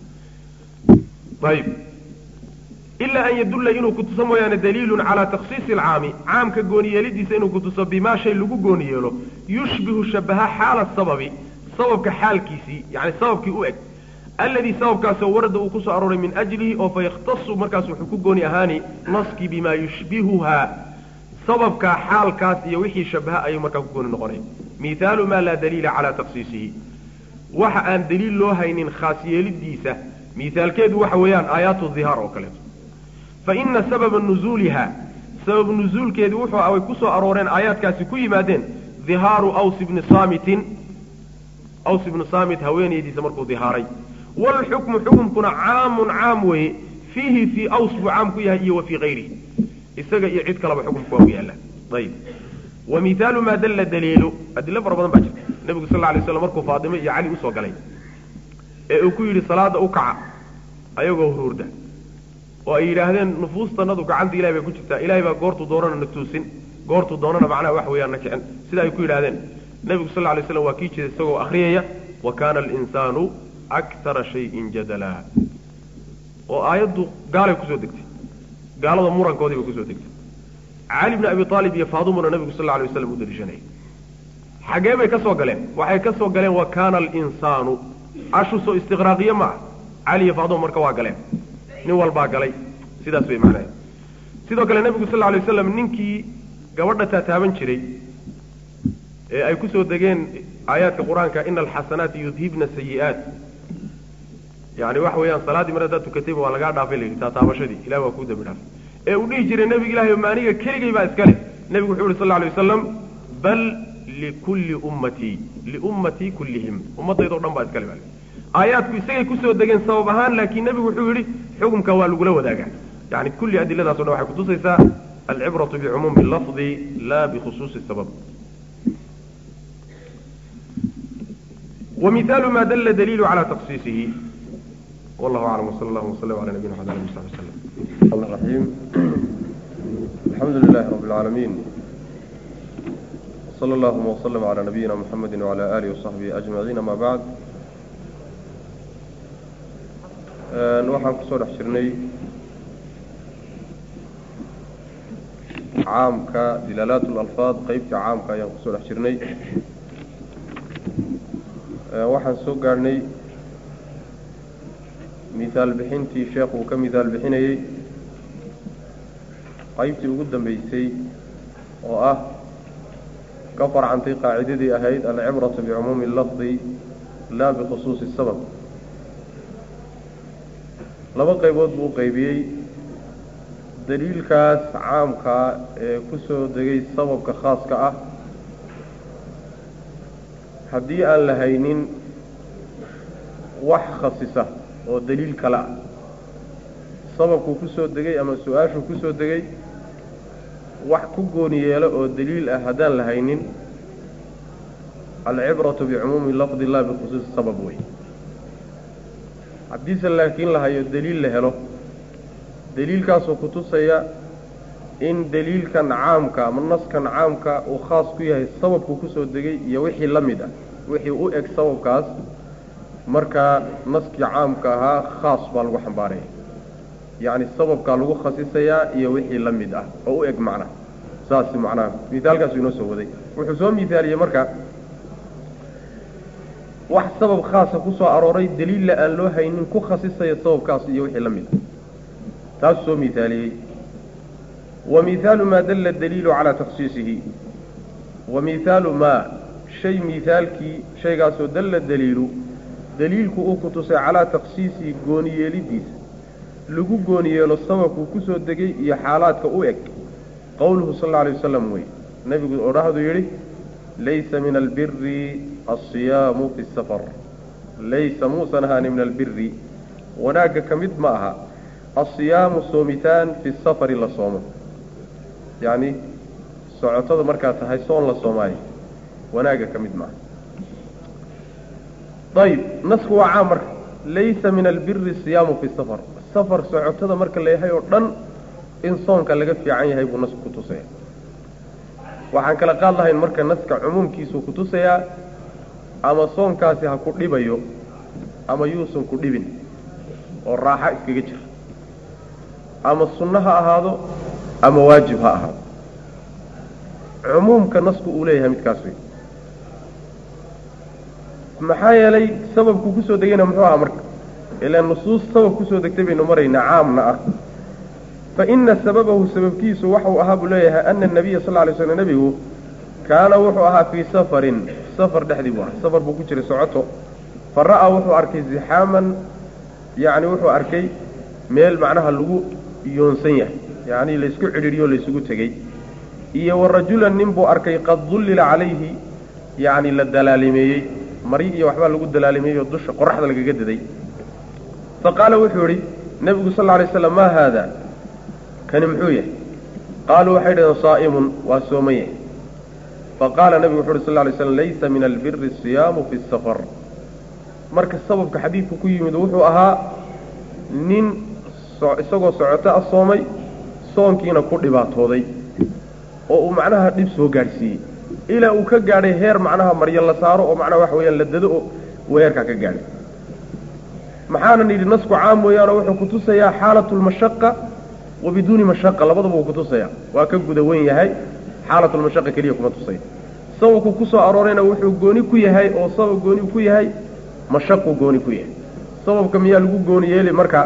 ayib ilaa an yadulla inuu kutuso mooyaane daliilun calaa takhsiisi alcaami caamka gooniyeelidiisa inuu kutuso bimaa shay lagu gooni yeelo yushbihu shabaha xaala sababi sababka xaalkiisii yani sababkii u eg alladii sababkaasoo warada uu kusoo arooray min ajlihi oo fa yakhtasu markaas wuxuu ku gooni ahaani naskii bimaa yushbihuhaa sababkaa xaalkaas iyo wixii shabaha ayuu markaa ku gooni noqonay mihaalu maa laa daliila calaa takhsiisihi waxa aan daliil loo haynin khaas yeelidiisa mihaalkeedu waxa weeyaan aayaatu dhihaar oo kaleeto fa ina sababa nuzuuliha sabab nuzuulkeedu wuxuu ay ku soo arooreen aayaadkaasi ku yimaadeen dhihaaru aws ibni saamitin aws ibnu saamit haweenaydiisa markuu dhihaaray waalxukmu xukumkuna caamun caam weeye fiihi fii aws buu caam ku yahay iyo wa fii kayrihi isaga iyo cid kaleba xukumku waa u yaalla ayib wa mihaalu maa dalla daliilu adilo fara badan baa jirta nebigu sal lla alay slam markuu faatime iyo cali usoo galay ee uu ku yidhi salaada u kaca ayagoo huruurda oo ay yidhaahdeen nufuustanadu gacanta ilahay bay ku jirtaa ilahay baa goortuu doonana na tuusin goortuu doonana macnaha wax weeyaan na kicin sida ay ku yidhahdeen nebigu sal lla alay slam waa kii jeeda isagoo akhriyaya wa kaana alinsaanu aktara shayin jadala oo aayaddu gaalay kusoo degtay gaalada murankoodii bay kusoo degtay cali bni abi aalib iyo faadumuna nebigu sal lla alay waslam u daliishanayay xaggee bay ka soo galeen waxay ka soo galeen wa kaana alinsaanu ashu soo istiqraaqiye ma ah cali iyo faaduma marka waa galeen nin walbaa galay sidaas way macnaha sidoo kale nebigu sal lla alay waslam ninkii gabadha taataaban jiray ee ay kusoo degeen aayaadka qur-aanka ina alxasanaati yudhibna sayi'aat yani waxa weeyaan salaaddii mar haddaad tukatayba waa lagaa dhaafay la yidhi taataabashadii ilahi waa kuu dambi dhaafay ee uu dhihi jiray nebiga ilahi maaniga keligay baa iska leh nebigu wuxuu yihi sal lla alay wasalam bal likulli ummatii liummatii kullihim ummaddaydao dhan baa iska le baa aayaadku isagay kusoo degeen sabab ahaan laakiin nebigu wuxuu yidhi xukumka waa lagula wadaagaa yani kulli adiladaas o dhan waxay kutusaysaa alcibratu bicumuumi lafdi la bikhusuusi sabab ومثال ما دل دليل على تخصيصه والله أعلم وصلى الله وسلم على نبينا محمد وعلى آله وسلم الرحمن الرحيم الحمد لله رب العالمين صلى الله وسلم على نبينا محمد وعلى آله وصحبه أجمعين ما بعد waxaan kusoo dhex jirnay caamka dilaalaat اlalfaad qeybta caamka ayaan kusoo dhex jirnay waxaan soo gaadhnay mihaal bixintii sheekhu uu ka mihaal bixinayey qaybtii ugu dambeysay oo ah ka farcantay qaacidadii ahayd alcibratu bicumuumi lafdi laa bikhusuusi sabab laba qaybood buu qaybiyey daliilkaas caamkaa ee ku soo degay sababka khaaska ah haddii aan la haynin wax khasisa oo daliil kale ah sababkuu ku soo degay ama su-aashuu ku soo degay wax ku gooni yeelo oo daliil ah haddaan la haynin alcibratu bicumuumi lafdi llah bikhusuusi sabab wey haddiise laakiin la hayo daliil la helo daliilkaasoo ku tusaya in daliilkan caamka ama naskan caamka uu khaas ku yahay sababku kusoo degay iyo wixii la mid ah wixii u eg sababkaas markaa naskii caamka ahaa khaas baa lagu xambaaraya yacni sababkaa lagu khasisayaa iyo wixii la mid ah oo u eg macnaha saas macnaha mihaalkaasu inoo soo waday wuxuu soo mihaaliyey marka wax sabab khaasa ku soo arooray daliilla aan loo haynin ku khasisaya sababkaas iyo wixii la mid ah taasuu soo mihaaliyey wa mihaalu maa dalla daliilu calaa takhsiisihi wa mihaalu maa shay mihaalkii shaygaasoo dalla daliilu daliilku uu ku tusay calaa takhsiisihi gooni yeelidiisa lagu gooni yeelo sababkuu ku soo degay iyo xaalaadka u eg qowluhu sal alla alay wasalam wey nebigu odhahdu yidhi laysa min albiri alsiyaamu fi safar laysa muusan ahaani min albiri wanaagga ka mid ma aha asiyaamu soomitaan fi safari la soomo yacni socotada markaad tahay soon la soomaayo wanaagga ka mid maaha ayib nasku waa caam marka laysa min albiri siyaamu fi safar safar socotada marka la yahay oo dhan in soonka laga fiican yahay buu nasku kutusaya waxaan kala qaad lahayn marka naska cumuumkiisuu kutusayaa ama soonkaasi ha ku dhibayo ama yuusan ku dhibin oo raaxa iskaga jira ama sunno ha ahaado ama waajib ha ahaado cumuumka nasku uu leeyahay midkaas wey maxaa yeelay sababku kusoo degayna muxuu ahaa marka ilaa nusuus sabab kusoo degtay baynu maraynaa caamna ah fa ina sababahu sababkiisu waxau ahaa buu leeyahay ana anabiya sal lay slam nebigu kaana wuxuu ahaa fii safarin safar dhexdii buu ahaa safar buu ku jiray socoto fa ra'aa wuxuu arkay zixaaman yacni wuxuu arkay meel macnaha lagu yoonsan yahay yacni laysku cidhiidhiyo laysugu tegey iyo wa rajulan nin buu arkay qad dullila calayhi yacni la dalaalimeeyey mari iyo waxbaa lagu dalaalimeeyey oo dusha qoraxda lagaga daday fa qaala wuxuu idhi nebigu sal lla lay slam maa haada kani muxuu yahay qaaluu waxay dhaheen saa'imun waa sooman yahay fa qaala nebigu wuxu uhi sal lay slam laysa min albiri siyaamu fi safar marka sababka xadiidku ku yimid wuxuu ahaa nin isagoo socoto a soomay soonkiina ku dhibaatooday oo uu macnaha dhib soo gaadhsiiyey ilaa uu ka gaadhay heer macnaha maryo la saaro oo macnaha waxa weeyaan la dado oo uu heerkaa ka gaadhay maxaanan yidhi nasku caam weeyaanoo wuxuu kutusayaa xaalatu lmashaqa wa biduuni mashaqa labadaba uu kutusayaa waa ka guda wen yahay xaalatulmashaqa keliya kuma tusaya sababku ku soo aroorayna wuxuu gooni ku yahay oo sabab gooni ku yahay mashaquu gooni ku yahay sababka miyaa lagu gooni yeeli marka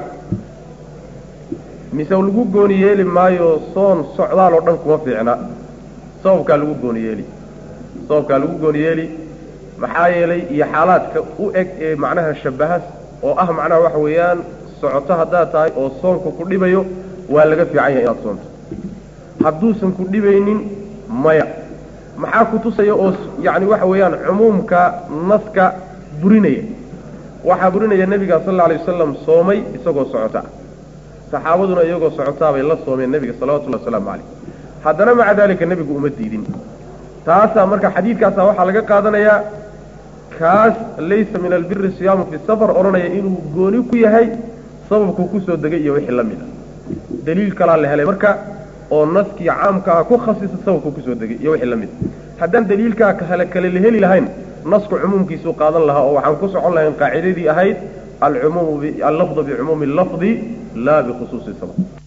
mise lagu gooni yeeli maayo soon socdaal oo dhan kuma fiicna sababkaa lagu gooni yeeli sababkaa lagu gooni yeeli maxaa yeelay iyo xaalaadka u eg ee macnaha shabbahas oo ah macnaha waxa weeyaan socoto haddaad tahay oo soonka ku dhibayo waa laga fiican yahay inaad soonto hadduusan ku dhibaynin maya maxaa ku tusaya oo yacni waxa weeyaan cumuumka naska burinaya waxaa burinaya nebiga sal alla alay wasalam soomay isagoo socota saxaabaduna iyagoo socotaabay la soomeen nebiga salawatullahi wasalaamu calayh haddana maca daalika nebigu uma diidin taasaa marka xadiidkaasaa waxaa laga qaadanayaa kaas laysa min albiri siyaamu fi safar odhanaya inuu gooni ku yahay sababkuu kusoo degay iyo wixii la mid ah daliil kalaa la helay marka oo naskii caamkaa ku khasisa sababkuu kusoo degay iyo wixii la mid ah haddaan daliilkaa kale kale la heli lahayn nasku cumuumkiisuu qaadan lahaa oo waxaan ku socon lahayn qaacidadii ahayd alcumuumu allafdu bicumuumi allafdi laa bikhusuusi sabab